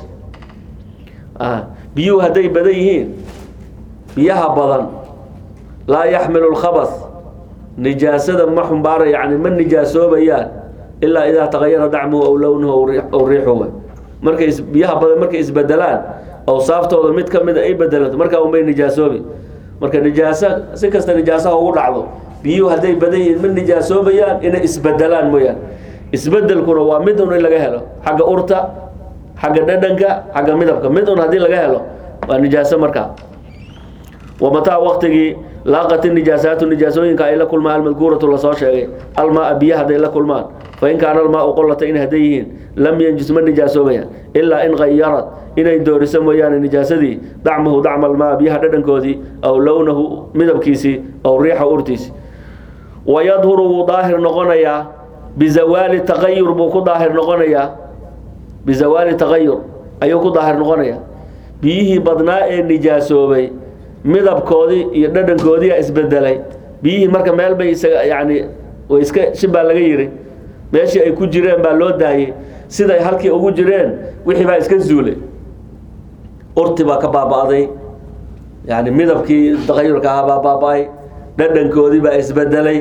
biyuhu hadday badan yihiin biyaha badan laa yaxmilu lkhabas nijaasada ma xumbaara yani ma nijaasoobayaan ilaa idaa tagayara dacmuhu aw lownuhu aw riixuhu markay biyaha badan markay isbedelaan awsaaftooda mid ka mida ay bedelanto markaa unbay nijaasoobi marka nijaaso si kasta nijaasaha ugu dhacdo biyuhu hadday badan yihiin ma nijaasoobayaan inay isbedelaan mooyaan isbedelkuna waa mid un in laga helo xagga urta xagga dhadhanka xagga midabka mid un haddii laga helo waa nijaaso markaa wamataa waktigii laaqati nijaasaatu nijaasooyinka ay la kulmaan almadkuuratu lasoo sheegay almaaa biyo hadday la kulmaan fain kaana almaau qolata in hadday yihiin lam yanjus ma nijaasoobayaan ilaa in khayarat inay dooriso mooyaane nijaasadii dacmahu dacma almaa biyaha dhadhankoodii aw lownahu midabkiisii aw riixa urtiisi wayadhuru wuu daahir noqonayaa bizawaali taqayur buu ku daahir noqonayaa bizawaali taqayur ayuu ku daahir noqonayaa biyihii badnaa ee nijaasoobay midabkoodii iyo dhadhankoodiia isbedelay biyihii marka meel bay isaga yani way iska shibaa laga yiri meeshii ay ku jireen baa loo daayey siday halkii ugu jireen wixii baa iska zuulay urti baa ka baaba'day yani midabkii taqayurka ahaa baa baaba-ay dhadhankoodii baa isbedelay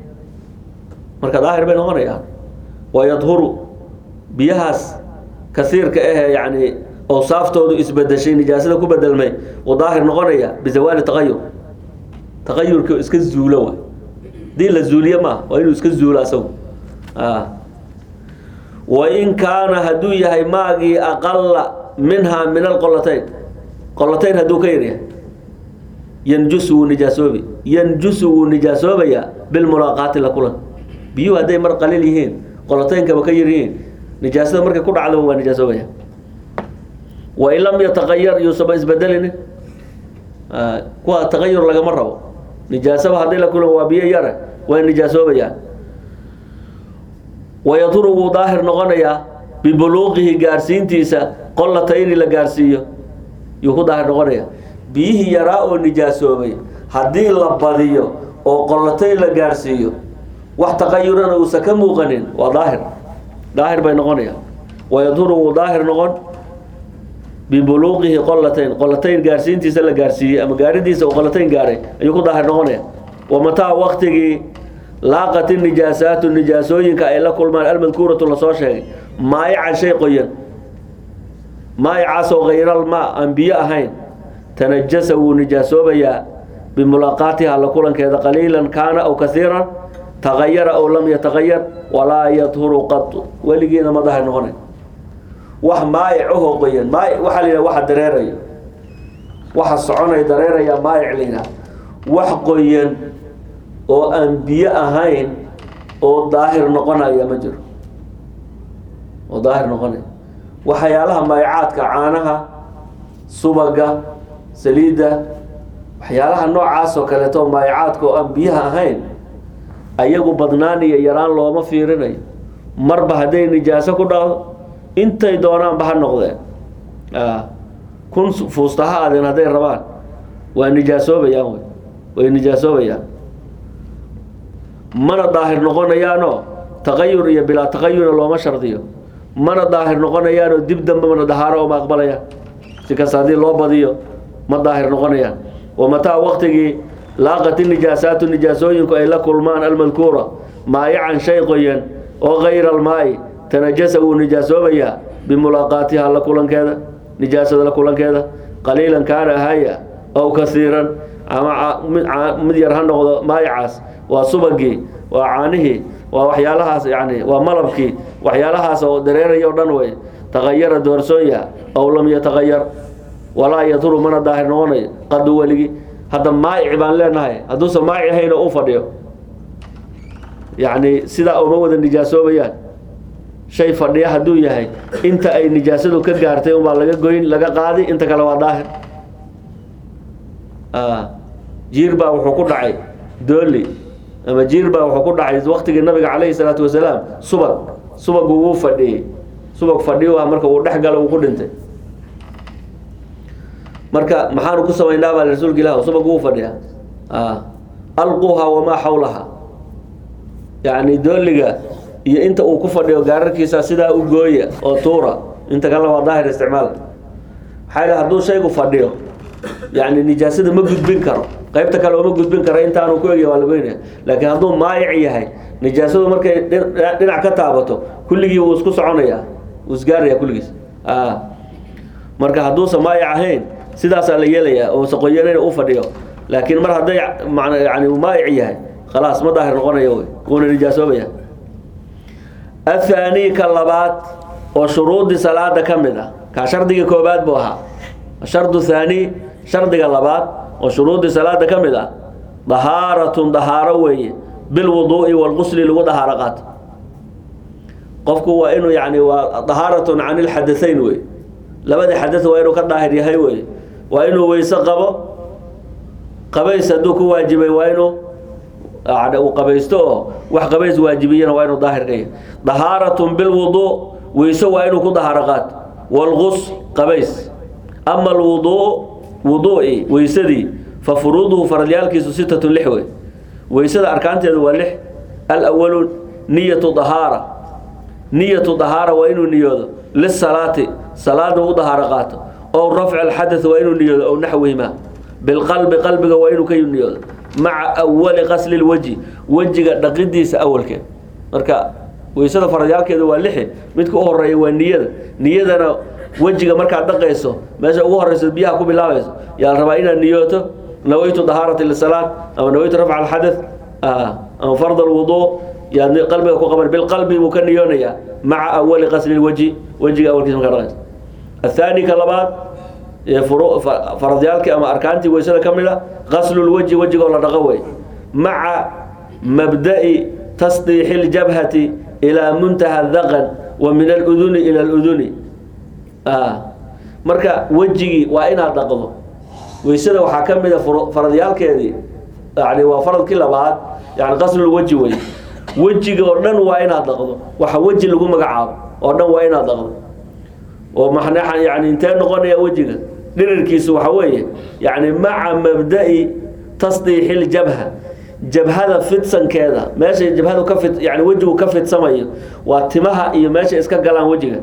marka daahir bay noqonayaan wayadhuru biyahaas kasiirka ahee yani awsaaftoodu isbedeshay nijaasada ku bedelmay uu daahir noqonaya bizawaali taqayur taqayurka iska zuulo wa hadii la zuuliye maaha waa inuu iska zuulo asagu wain kaana hadduu yahay maagii aqala minhaa min alqolatayn qolatayn hadduu ka yaryahay yanjusu wuu nijaasoobi yanjusu wuu nijaasoobayaa bilmulaaqaati la kulan biyuhu hadday mar qaliil yihiin qolataynkaba ka yar yihiin nijaasada markay ku dhacdaba waa nijaasoobaya wain lam yataqayar yuusaba isbedelini kuwa taqayur lagama rabo nijaasaba haddii la kulan waa biyo yare way nijaasoobayaan wayaduru wuu daahir noqonayaa bibuluuqihi gaarsiintiisa qollatayni la gaarsiiyo yuu ku daahir noqonaya biyihii yaraa oo nijaasoobay haddii la badiyo oo qollatayn la gaarsiiyo wax taqayurana uusan ka muuqanin waa daahir daahir bay noqonayaan wayaduru wuu daahir noqon bibuluuqihi qollatayn qollatayn gaarsiintiisa la gaarsiiyey ama gaaridiisa uu qollatayn gaaray ayuu ku daahir noqonaya wamataa waktigii laaqati nijaasaatu nijaasooyinka ay la kulmaan almadkuuratu lasoo sheegay maayacan shay qoyan maayacaasoo hayral maa aan biyo ahayn tanajasa wuu nijaasoobayaa bimulaaqaatiha la kulankeeda qaliilan kaana aw kasiiran tagayara aw lam yatagayar walaa yadhuru qatu weligiina ma dahir noqonay wax maayic ahoo qoyan maayic waxaa la yidhaha waxa dareeraya waxa soconaya dareeraya maayic la yidhaha wax qoyan oo aan biyo ahayn oo daahir noqonaya ma jiro oo daahir noqonaya waxyaalaha maayicaadka caanaha subaga saliidda waxyaalaha noocaas oo kaleeto maayicaadka oo aan biyaha ahayn ayagu badnaan iyo yaraan looma fiirinayo marba hadday nijaaso ku dhacdo intay doonaanba ha noqdeen kun fuusta ha adeen hadday rabaan waa nijaasoobayaan wey way nijaasoobayaan mana daahir noqonayaanoo taqayur iyo bilaa taqayurna looma shardiyo mana daahir noqonayaanoo dib dambe mana dahaaro oma aqbalayaan si kasta haddii loo badiyo ma daahir noqonayaan wamataa waktigii laaqati nijaasaatu nijaasooyinku ay la kulmaan almadkuura maayacan shay qoyan oo kayra almaa'i tanajasa wuu nijaasoobayaa bimulaaqaatiha la kulankeeda nijaasada la kulankeeda qaliilan kaana ahaya aw kasiiran ama mid yar ha noqdo maayacaas waa subagii waa caanihii waa waxyaalahaas yani waa malabkii waxyaalahaas oo dareeraya o dhan wey tagayara doorsoonya aw lam yatagayar walaa yaduru mana daahir noqonayo qadu weligi hadda maayic baan leenahay hadduusan maayic ahayn oo u fadhiyo yacni sidaa uma wada nijaasoobayaan shay fadhiya hadduu yahay inta ay nijaasadu ka gaartay unbaa laga goyn laga qaadi inta kale waa daahir jiir baa wuxuu ku dhacay dooli ama jiir baa wuxuu ku dhacay waktigii nabiga calayhi salaatu wasalaam subag subagu wuu fadhiyey subag fadhiyo ah marka uu dhex galo uu ku dhintay marka maxaanu ku samaynaa baa rasuulka ilah subag wuu fadhiyaa alquha wamaa xawlaha yacni dooliga iyo inta uu ku fadhiyo gaararkiisa sidaa u gooya oo tuura inta kalena waa daahir isticmaal maxaa yidhaha hadduu shaygu fadhiyo yacni nijaasada ma gudbin karo qaybta kale ooma gudbin karo intaanu ku egya waa la goynaya laakiin hadduu maayic yahay nijaasadu markay dhinac ka taabato kulligii wuu isku soconaya wuu isgaaraya kulligiis marka hadduusan maayic ahayn sidaasaa la yeelayaa oo saqoyanayna u fadhiyo laakiin mar hadday man yani maayic yahay khalaas ma daahir noqonayo wey wuuna nijaasoobaya athaanii ka labaad oo shuruudii salaada ka mid ah kaa shardigii koobaad buu ahaa shardu thaani shardiga labaad oo shuruudii salaada ka mid ah dahaaratun dahaaro weeye bilwuduu'i walqusli lagu dahaaro qaato qofku waa inuu yani waa dahaaratun can ilxadahayn wey labadii xadad waa inuu ka daahir yahay wey waa inuu weyse qabo qabays hadduu ku waajibay waa inuu uu qabaysto oo wax qabays waajibiyana waa inuu daahir ka yahay dahaaratun bilwuduu weyse waa inuu ku dahaaro qaato walqus qabays ama alwuduu wuduu'i weysadii fa furuuduhu faradyaalkiisu sitatun lix wey weysada arkaanteedu waa lix alawalu niyatu dahaara niyatu dahaara waa inuu niyoodo lisalaati salaadna u dahaaro qaato ow rafci alxadath waa inuu niyoodo ow naxwihima bilqalbi qalbiga waa inuu ka niyoodo maca awali qasli lwajhi wejiga dhaqidiisa awalkeed marka weysada faradyaalkeedu waa lixi midka u horeeya waa niyada niyadana wejiga markaad dhaqayso meesha ugu horeyso biyaha ku bilaabayso yaa la rabaa inaad niyooto nawaytu dahaarati lisalaat ama nawaytu rafca alxadath ama fard alwuduu yaad qalbiga ku qaban bilqalbi buu ka niyoonayaa maca awali qasli lwajhi wejiga awalkiisa markaa dhaqayso athaani ka labaad faradyaalkii ama arkaantii weysada ka mid a qaslulwajhi wejigoo la dhaqo wey maca mabda'i tasdiixi ljabhati ilaa muntaha daqan wa min aluduni ila aluduni marka wejigii waa inaad dhaqdo weysada waxaa ka mid a faradyaalkeedii yani waa faradkii labaad yani qaslul weji wey wejiga oo dhan waa inaad dhaqdo waxa weji lagu magacaabo oo dhan waa inaad dhaqdo oo maxna yani intee noqonaya wejiga dhirirkiisu waxa weeye yani maca mabda'i tasdiixi ljabha jabhada fidsankeeda meesha jabhadu ka fid yani wejigu ka fidsamayo waa timaha iyo meesha iska galaan wejiga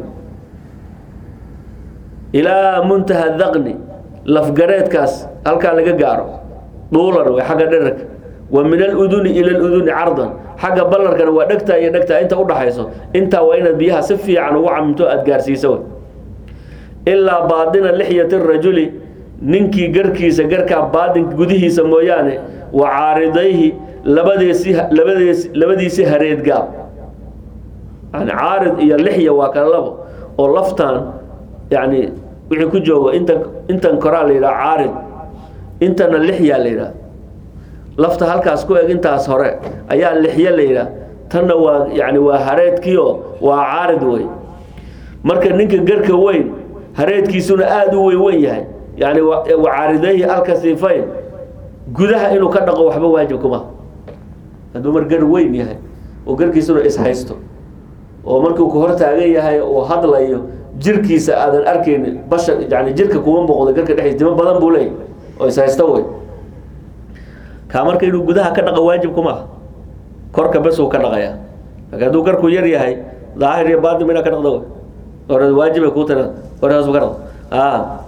ilaa muntaha daqni lafgareedkaas halkaa laga gaaro dhuulan way xagga dhirirka wa min aluduni ila aluduni cardan xagga ballarkana waa dhegtaa iyo dhegtaa inta udhaxayso intaa waa inaad biyaha si fiican ugu camimto aada gaarsiiso ilaa baadina lixyati rajuli ninkii garkiisa garkaa baadin gudihiisa mooyaane wa caaridayhi labadeesi labadees labadiisi hareed gaab yani caarid iyo lixya waa kala labo oo laftaan yani wixii ku joogo inta intan koraa la yidhaha caarid intana lixyaa la yidhaha lafta halkaas ku eg intaas hore ayaa lixyo la yidhaha tanna waa yani waa hareedkiio waa caarid wey marka ninka garka weyn hareedkiisuna aada u weyn weyn yahay yani wacaaridayhi alkasifayn gudaha inuu ka dhaqo waxba waajib kuma hadduu mar gar weyn yahay oo garkiisuna ishaysto oo markuu ku hor taagan yahay uu hadlayo jirkiisa aadan arkaynin bashar yani jirka kuma muuqdo garka dhexdiis dimo badan buu leeyahy oo ishaysto wey kaa marka inuu gudaha ka dhaqo waajib kuma ah korka bes uu ka dhaqayaa laakiin hadduu garku yar yahay daahir iyo baadim inaa ka dhaqdo wey or waajibay kuu tira horaas ka dhaqdo a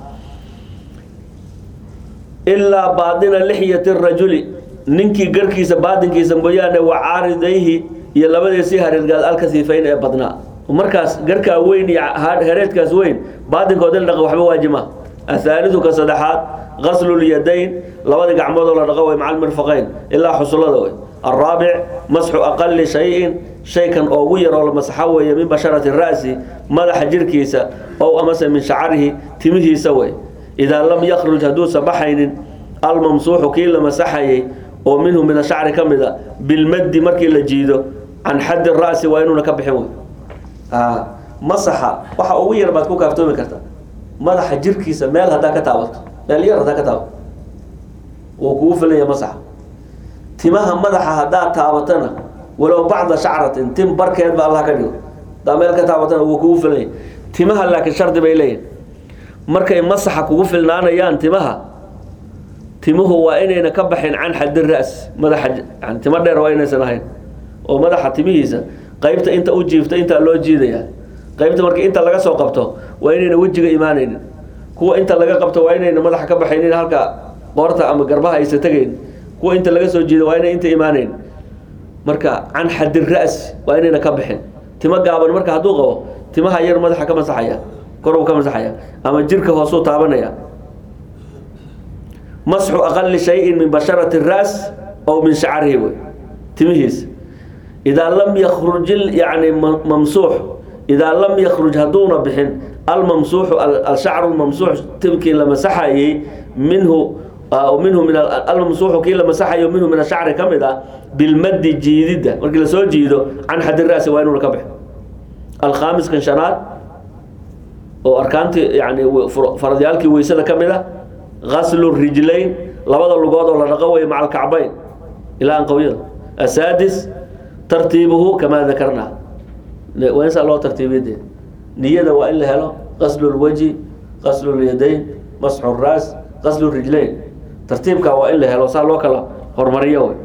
ilaa baadina lixyati rajuli ninkii garkiisa baadinkiisa mooyaane wa caaridayhi iyo labadeesii hareedgaad alkasiifayn ee badnaa markaas garkaa weyn iyo hareedkaas weyn baadinkooda la dhaqa waxba waajima athaalidu ka saddexaad gaslulyadayn labadii gacmoodoo la dhaqo way maca almirfaqayn ilaa xusullada wey alraabic masxu aqali shayin shaykan oogu yaroo la masaxo weeye min basharati ra'si madaxa jirkiisa ow amase min shacarihi timihiisa wey idaa lam yakruj hadduusa baxaynin almamsuuxu kii la masaxayay oo minhu min ashacri ka mid a bilmaddi markii la jiido can xaddi ra'si waa inuuna ka bixin wey masaxa waxa ugu yar baad ku kaaftoomi karta madaxa jirkiisa meel haddaa ka taabato meel yar haddaa ka taabato wuu kugu filanya masaxa timaha madaxa haddaad taabatana walow bacda shacratin tim barkeed ba allah ka dhigo haddaa meel ka taabatana wuu kugu filanya timaha laakiin shardi bay leeyihin markay masaxa kugu filnaanayaan timaha timuhu waa inayna ka baxin can xaddi ras madaxa yani timo dheer waa inaysan ahayn oo madaxa timihiisa qaybta inta u jiifta intaa loo jiidayaa qaybta markii inta laga soo qabto waa inayna wejiga imaanaynin kuwa inta laga qabto waa inayna madaxa ka baxaynin halka qoorta ama garbaha aysa tegayn kuwa inta laga soo jiido waa inay inta imaanayn marka can xaddi ras waa inayna ka bixin timo gaaban marka hadduu qabo timaha yar madaxa ka masaxaya koruu ka masaxaya ama jirka hoosuu taabanaya masxu aqali shayin min basharati ras ow min shacarihi wey timihiisa idaa lam yakruj yani mamsuux idaa lam yakruj hadduuna bixin almamsuuxu alshacru lmamsuux timkii la masaxayey minhu minhu min almamsuuxu kii la masaxayo minhu min ashacri ka mid ah bilmaddi jiididda markii lasoo jiido can xaddi ra'si waa inuuna ka bixin alkhaamiskan shanaad oo arkaantii yani faradyaalkii weysada ka mid a gaslu rijlayn labada lugood oo la dhaqo weeye maca alkacbayn ilaa anqowyada asaadis tartiibuhu kamaa dakarnaa waa insaa loo tartiibiyade niyada waa in la helo qaslu lwajhi qaslu lyadayn masxu raas qaslu rijlayn tartiibka waa in la helo saa loo kala hormariyo wey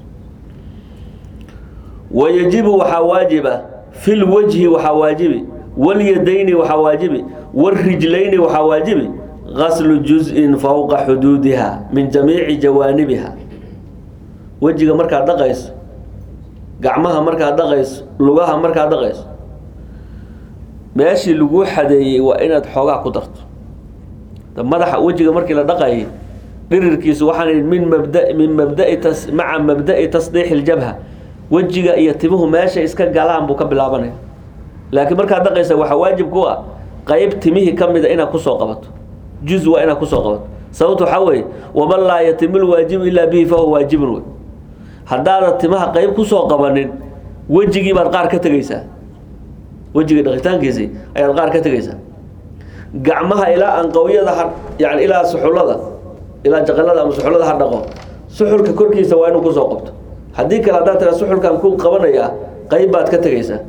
wayajibu waxaa waajiba fi lwajhi waxaa waajibi walyadayni waxaa waajibi wاrijlayni waxaa waajibi gaslu juz-in fowqa xuduudiha min jamiici jawaanibiha wejiga markaad dhaqayso gacmaha markaad dhaqayso lugaha markaad dhaqayso meeshii laguu xadeeyey waa inaad xoogaa ku darto madaxa wejiga markii la dhaqayay dhirirkiisu waxaan min mabda min mabdai tas maca mabda'i tasdiixi ljabha wejiga iyo timuhu meesha iska galaan buu ka bilaabanaya laakiin markaad dhaqaysa waxaa waajib ku ah qayb timihii ka mida inaad kusoo qabato juz waa inaad kusoo qabato sababta waxaa weeye waman laa yatimu lwaajibu ilaa bihi fahuwa waajibun wey haddaadan timaha qayb kusoo qabanin wejigii baad qaar ka tegeysaa wejiga dhaqitaankiisii ayaad qaar ka tegaysaa gacmaha ilaa anqawyada ha yani ilaa suxullada ilaa jaqalada ama suxullada ha dhaqo suxulka korkiisa waa inuu kusoo qabto haddii kale haddaad tira suxulkan ku qabanayaa qayb baad ka tegaysaa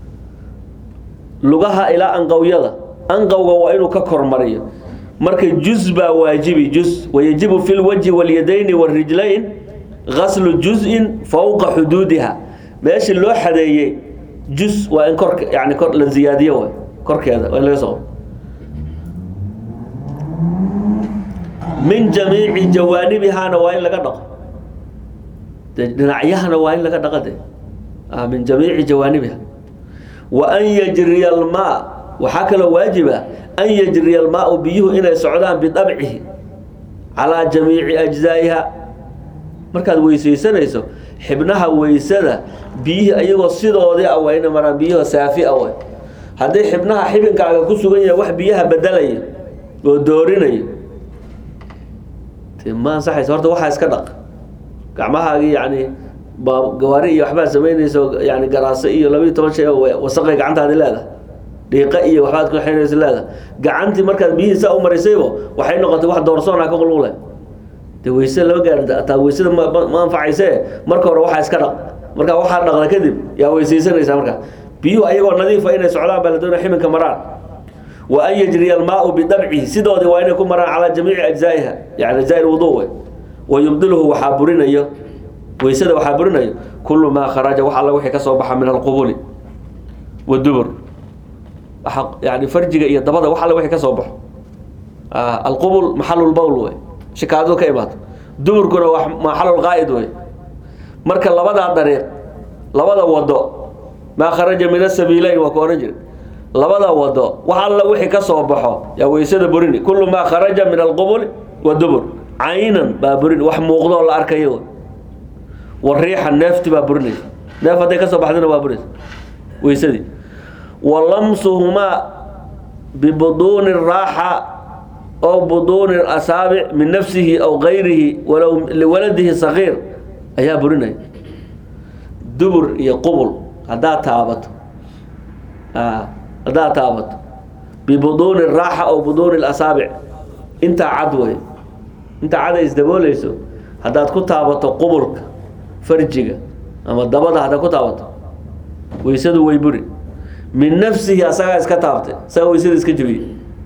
lugaha ilaa anqawyada anqawga waa inuu ka kormariyo marka juz baa waajibi juz wayajibu fi lwajhi walyadayni warijlayn gaslu juz-in fowqa xuduudiha meeshii loo xadeeyey juz waa in korka yani kor la ziyaadiyo way korkeeda waa in laga soo min jamiici jawaanibihana waa in laga dhaqo de dhinacyahana waa in laga dhaqa de ah, min jamiici jawaanibiha wa an yajriya almaa waxaa kaloo waajiba an yajriya almaau biyuhu inay socdaan bidabcihi calaa jamiici ajzaa'iha markaad weysaysanayso xibnaha weysada biyihii ayagoo sidoodii ah waa ina maraan biyuhu saafi ah way haddii xibnaha xibinkaaga ku sugan yahay wax biyaha bedelaya oo doorinayo de ma ansaxaysa horta waxaa iska dhaq gacmahaagii yani baa gawaari iyo waxbaad samaynayso yani garaase iyo labayo toban shay oo wasaqay gacantaadi leedahay dhiiqa iyo waxbaad ku xinaysa leedahay gacantii markaad biyihii saa u marisaybo waxay noqotay wax doorsoona ka qulqule de weyse lama gaari taa weysada ma ma- ma anfacayse marka hore waxaa iska dhaq marka waxaa dhaqda kadib yaa weysaysanaysaa markaa biyuhu ayagoo nadiifa inay socdaan baa la doonaya ximinka maraan wa an yajriya almaau bidabcihi sidoodii waa inay ku maraan calaa jamiici ajzaa'iha yani ajzaa'i lwudu wey wa yubdiluhu waxaa burinayo weysada waxaa burinayo kullu maa kharaja wax alla wixii ka soo baxa min alqubuli wadubur waxa yani farjiga iyo dabada wax alla wixii ka soo baxo Ah, alqubul maxalulbawl wey shikaadadu ka imaato duburkuna waa maxalulqaa'id wey marka labadaa dariiq labada wado maa kharaja min asabiileyn waa ku ohan jira labada wado wax alla wixii ka soo baxo yaa weysada burini kullu maa kharaja min alqubul wadubur caynan baa burini wax muuqdoo la arkayo wey wariixa neefti baa burinaysa neef hadday ka soo baxdina waa burinaysa weysadii wa lamsuhumaa bibuduuni raaxa ow buduuni asaabic min nafsihi aw gayrihi walow liwaladihi sagiir ayaa burinaya dubur iyo qubul haddaad taabato a haddaad taabato bibuduuni raaxa ow buduuni asaabic intaa cad wey intaa cad ay isdaboolayso haddaad ku taabato qubulka farjiga ama dabada haddaad ku taabato weysadu way buri min nafsihi asagaa iska taabtay isaga weysada iska jebiyey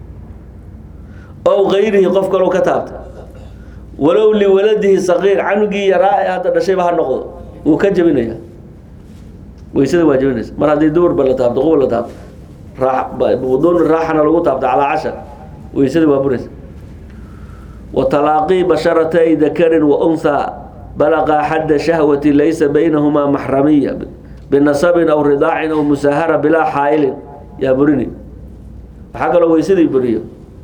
ow gayrihi qof kaloo ka taabtay walow liwaladihi saqiir canugii yaraa ee hadda dhashayba ha noqdo wuu ka jebinaya weysada waa jebinaysa mar haddii duburba la taabto qubul la taabto raa buduuni raaxana lagu taabto calaa cashar weysada waa buraysa wa talaaqii basharatay dakarin wa unhaa balaqa xadda shahwati laysa baynahumaa maxramiya binasabin aw ridaacin aw musaahara bilaa xaailin yaa burini waxaa kaloo weysadii buriyo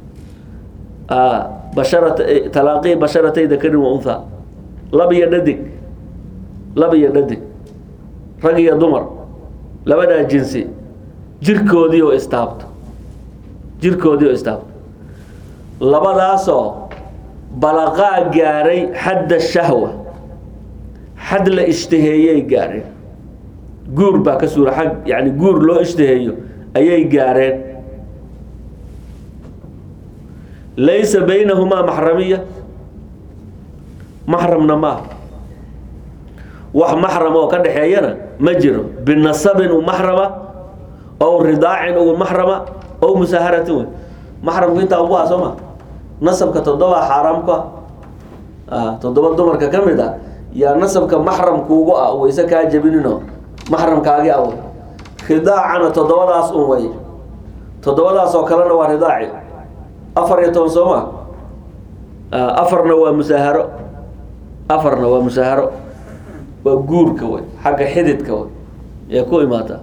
basharat talaaqii basharatay dakarin wa unha lab iyo dhadig lab iyo dhadig rag iyo dumar labadaa jinsi jirkoodii oo istaabto jirkoodii oo istaabto labadaasoo balaqaa gaaray xadda shahwa xad la ishtaheeyey gaareen guur baa ka suura ag yani guur loo ishtaheeyo ayay gaareen laysa baynahumaa maxramiya maxramna maaha wax maxram oo ka dhexeeyana ma jiro binasabin u maxrama ow ridaacin ugu maxrama ow musaaharatin wey maxramku intaa ugu ah soo ma nasabka toddobaa xaaraam ku ah toddoba dumarka ka mid ah yaa nasabka maxramkuugu ah wayse kaa jebinino maxramkaagi aw ridaacana toddobadaas un way toddobadaas oo kalena waa ridaaci afar iyo toban soo ma afarna waa musaaharo afarna waa musaaharo waa guurka way xagga xididka way ee ku imaata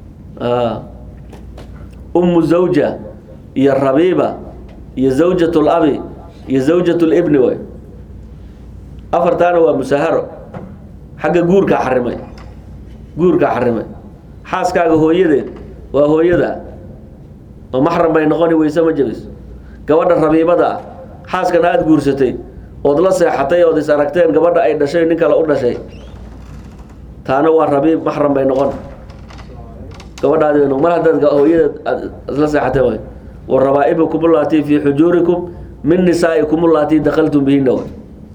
ummu zawja iyo rabiiba iyo zawjat labi iyo zawjat libni way afartaana waa musaaharo xagga guurkaa xarimay guurkaa xarimay xaaskaaga hooyadeed waa hooyada oo maxram bay noqoni weyse ma jebiso gabadha rabiibada ah xaaskana aada guursatay ood la seexatay ood is aragteen gabadha ay dhashay nin kale u dhashay taana waa rabiib maxram bay noqon gabadhaadi bay noqon mar haddaad hooyada aad isla seexatay waay wa rabaa'ibukum allatii fii xujuurikum min nisaa'ikum allatii dakaltum bihinna way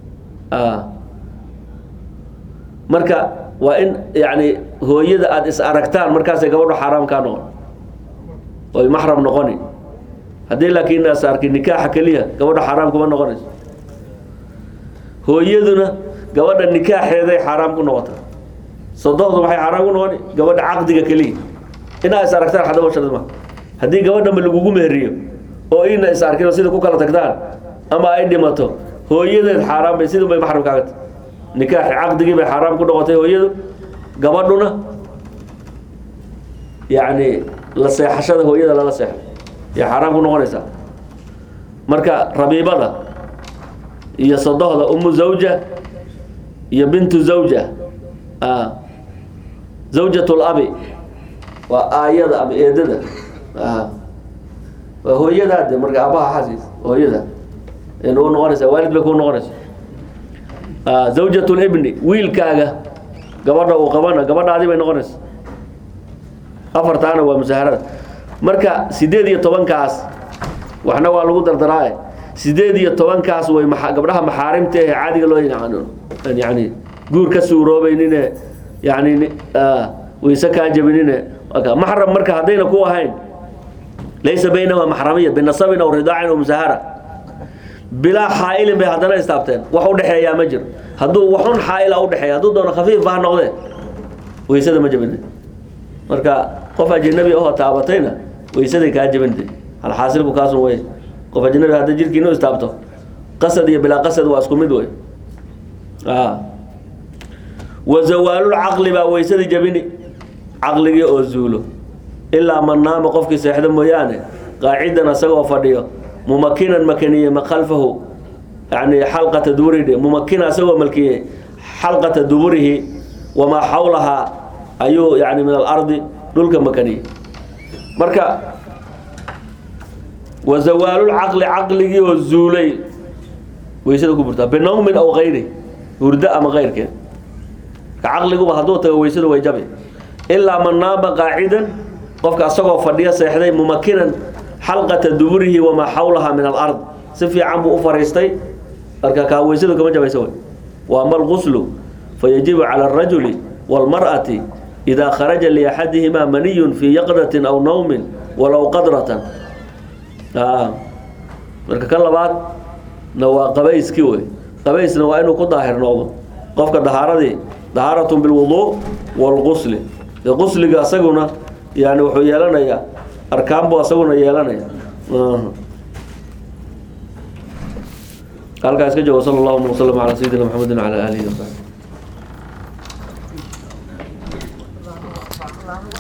marka waa in yani hooyada aada is aragtaan markaasay gabadho xaaraam kaa noqon oy maxram noqoni haddii laakiin as arki nikaaxa keliya gabadho xaaraam kuma noqonayso hooyaduna gabadha nikaaxeeday xaaraam ku noqota sodohdu waxay xaaraam ku noqoni gabadha caqdiga keliya inaa is aragtaan hadaba shardi ma haddii gabadhanba lagugu meheriyo oo ina is arkin oo sida ku kala tagtaan ama ay dhimato hooyadeed xaaraam bay sidun bay maxram kaaga tahy nikaaxi caqdigii bay xaaraam ku noqotay hooyadu gabadhuna yacni la seexashada hooyada lala seexo yay xaaraam ku noqonaysaa marka rabiibada iyo sodohda umu zawja iyo bintu zawja zawjat labi waa aayada ama eedada waa hooyadaade marka aabaha xasiis hooyada n u noqonaysaa waalid bay ku noqonaysa zawjat libni wiilkaaga gabadha uu qabana gabadhaadi bay noqonaysa afartaana waa musaharada marka sideed iyo tobankaas waxna waa lagu dardaraaye sideed iyo tobankaas way ma gabdhaha maxaarimta ahe caadiga loo yani guur ka suuroobeynine yani wayse kaa jabinine maxram marka haddayna ku ahayn laysa baynahuma maxramiya binasabin aw ridaacin aw musahara bilaa xaailin bay haddana istaabteen wax udhexeeyaa ma jiro hadduu waxun xaaila udhexeeya hadduu doono khafiif ba ha noqdee waysada ma jabine marka qof ajnabi ahoo taabatayna waysaday kaa jabinte alxaasilku kaasun wey qof ajnabi hadda jirkiinu istaabto qasad iyo bilaa qasad waa isku mid wey wa zawaalulcaqli baa waysadii jabini caqligii oo zuulo ilaa man naama qofkii seexdo mooyaane qaacidan asagoo fadhiyo mumakinan makaniye khalfahu yani xalqata duburihi mumakina asagoo malkiyey xalqata duburihi wamaa xawlahaa ayuu yani min alardi dhulka makaniyey marka wa zawaalulcaqli caqligii oo zuulay waysada ku burtaa binawmin aw kayri hurdo ama keyrkeed ka caqliguba hadduu tago waysadu way jabi ilaa man naama qaacidan qofka asagoo fadhiyo seexday mumakinan xalqata duburihi wamaa xawlahaa min alard si fiican buu u fariistay marka kaa waysadu kama jabaysa wey wa ama alguslu fayajibu cala alrajuli wاlmar'ati idaa kharaja liaxadihimaa maniyun fii yaqdatin aw nawmin walow qadratan marka ka labaad na waa qabayskii wey qabaysna waa inuu ku daahir noqdo qofka dahaaradii dahaaratun bilwuduu wاlgusli de qusliga asaguna yani wuxuu yeelanayaa arkaan buu asaguna yeelanaya halkaa iska joogo sal allahuma waslm calaa sayidina maxamedi wala alihi wasaxbi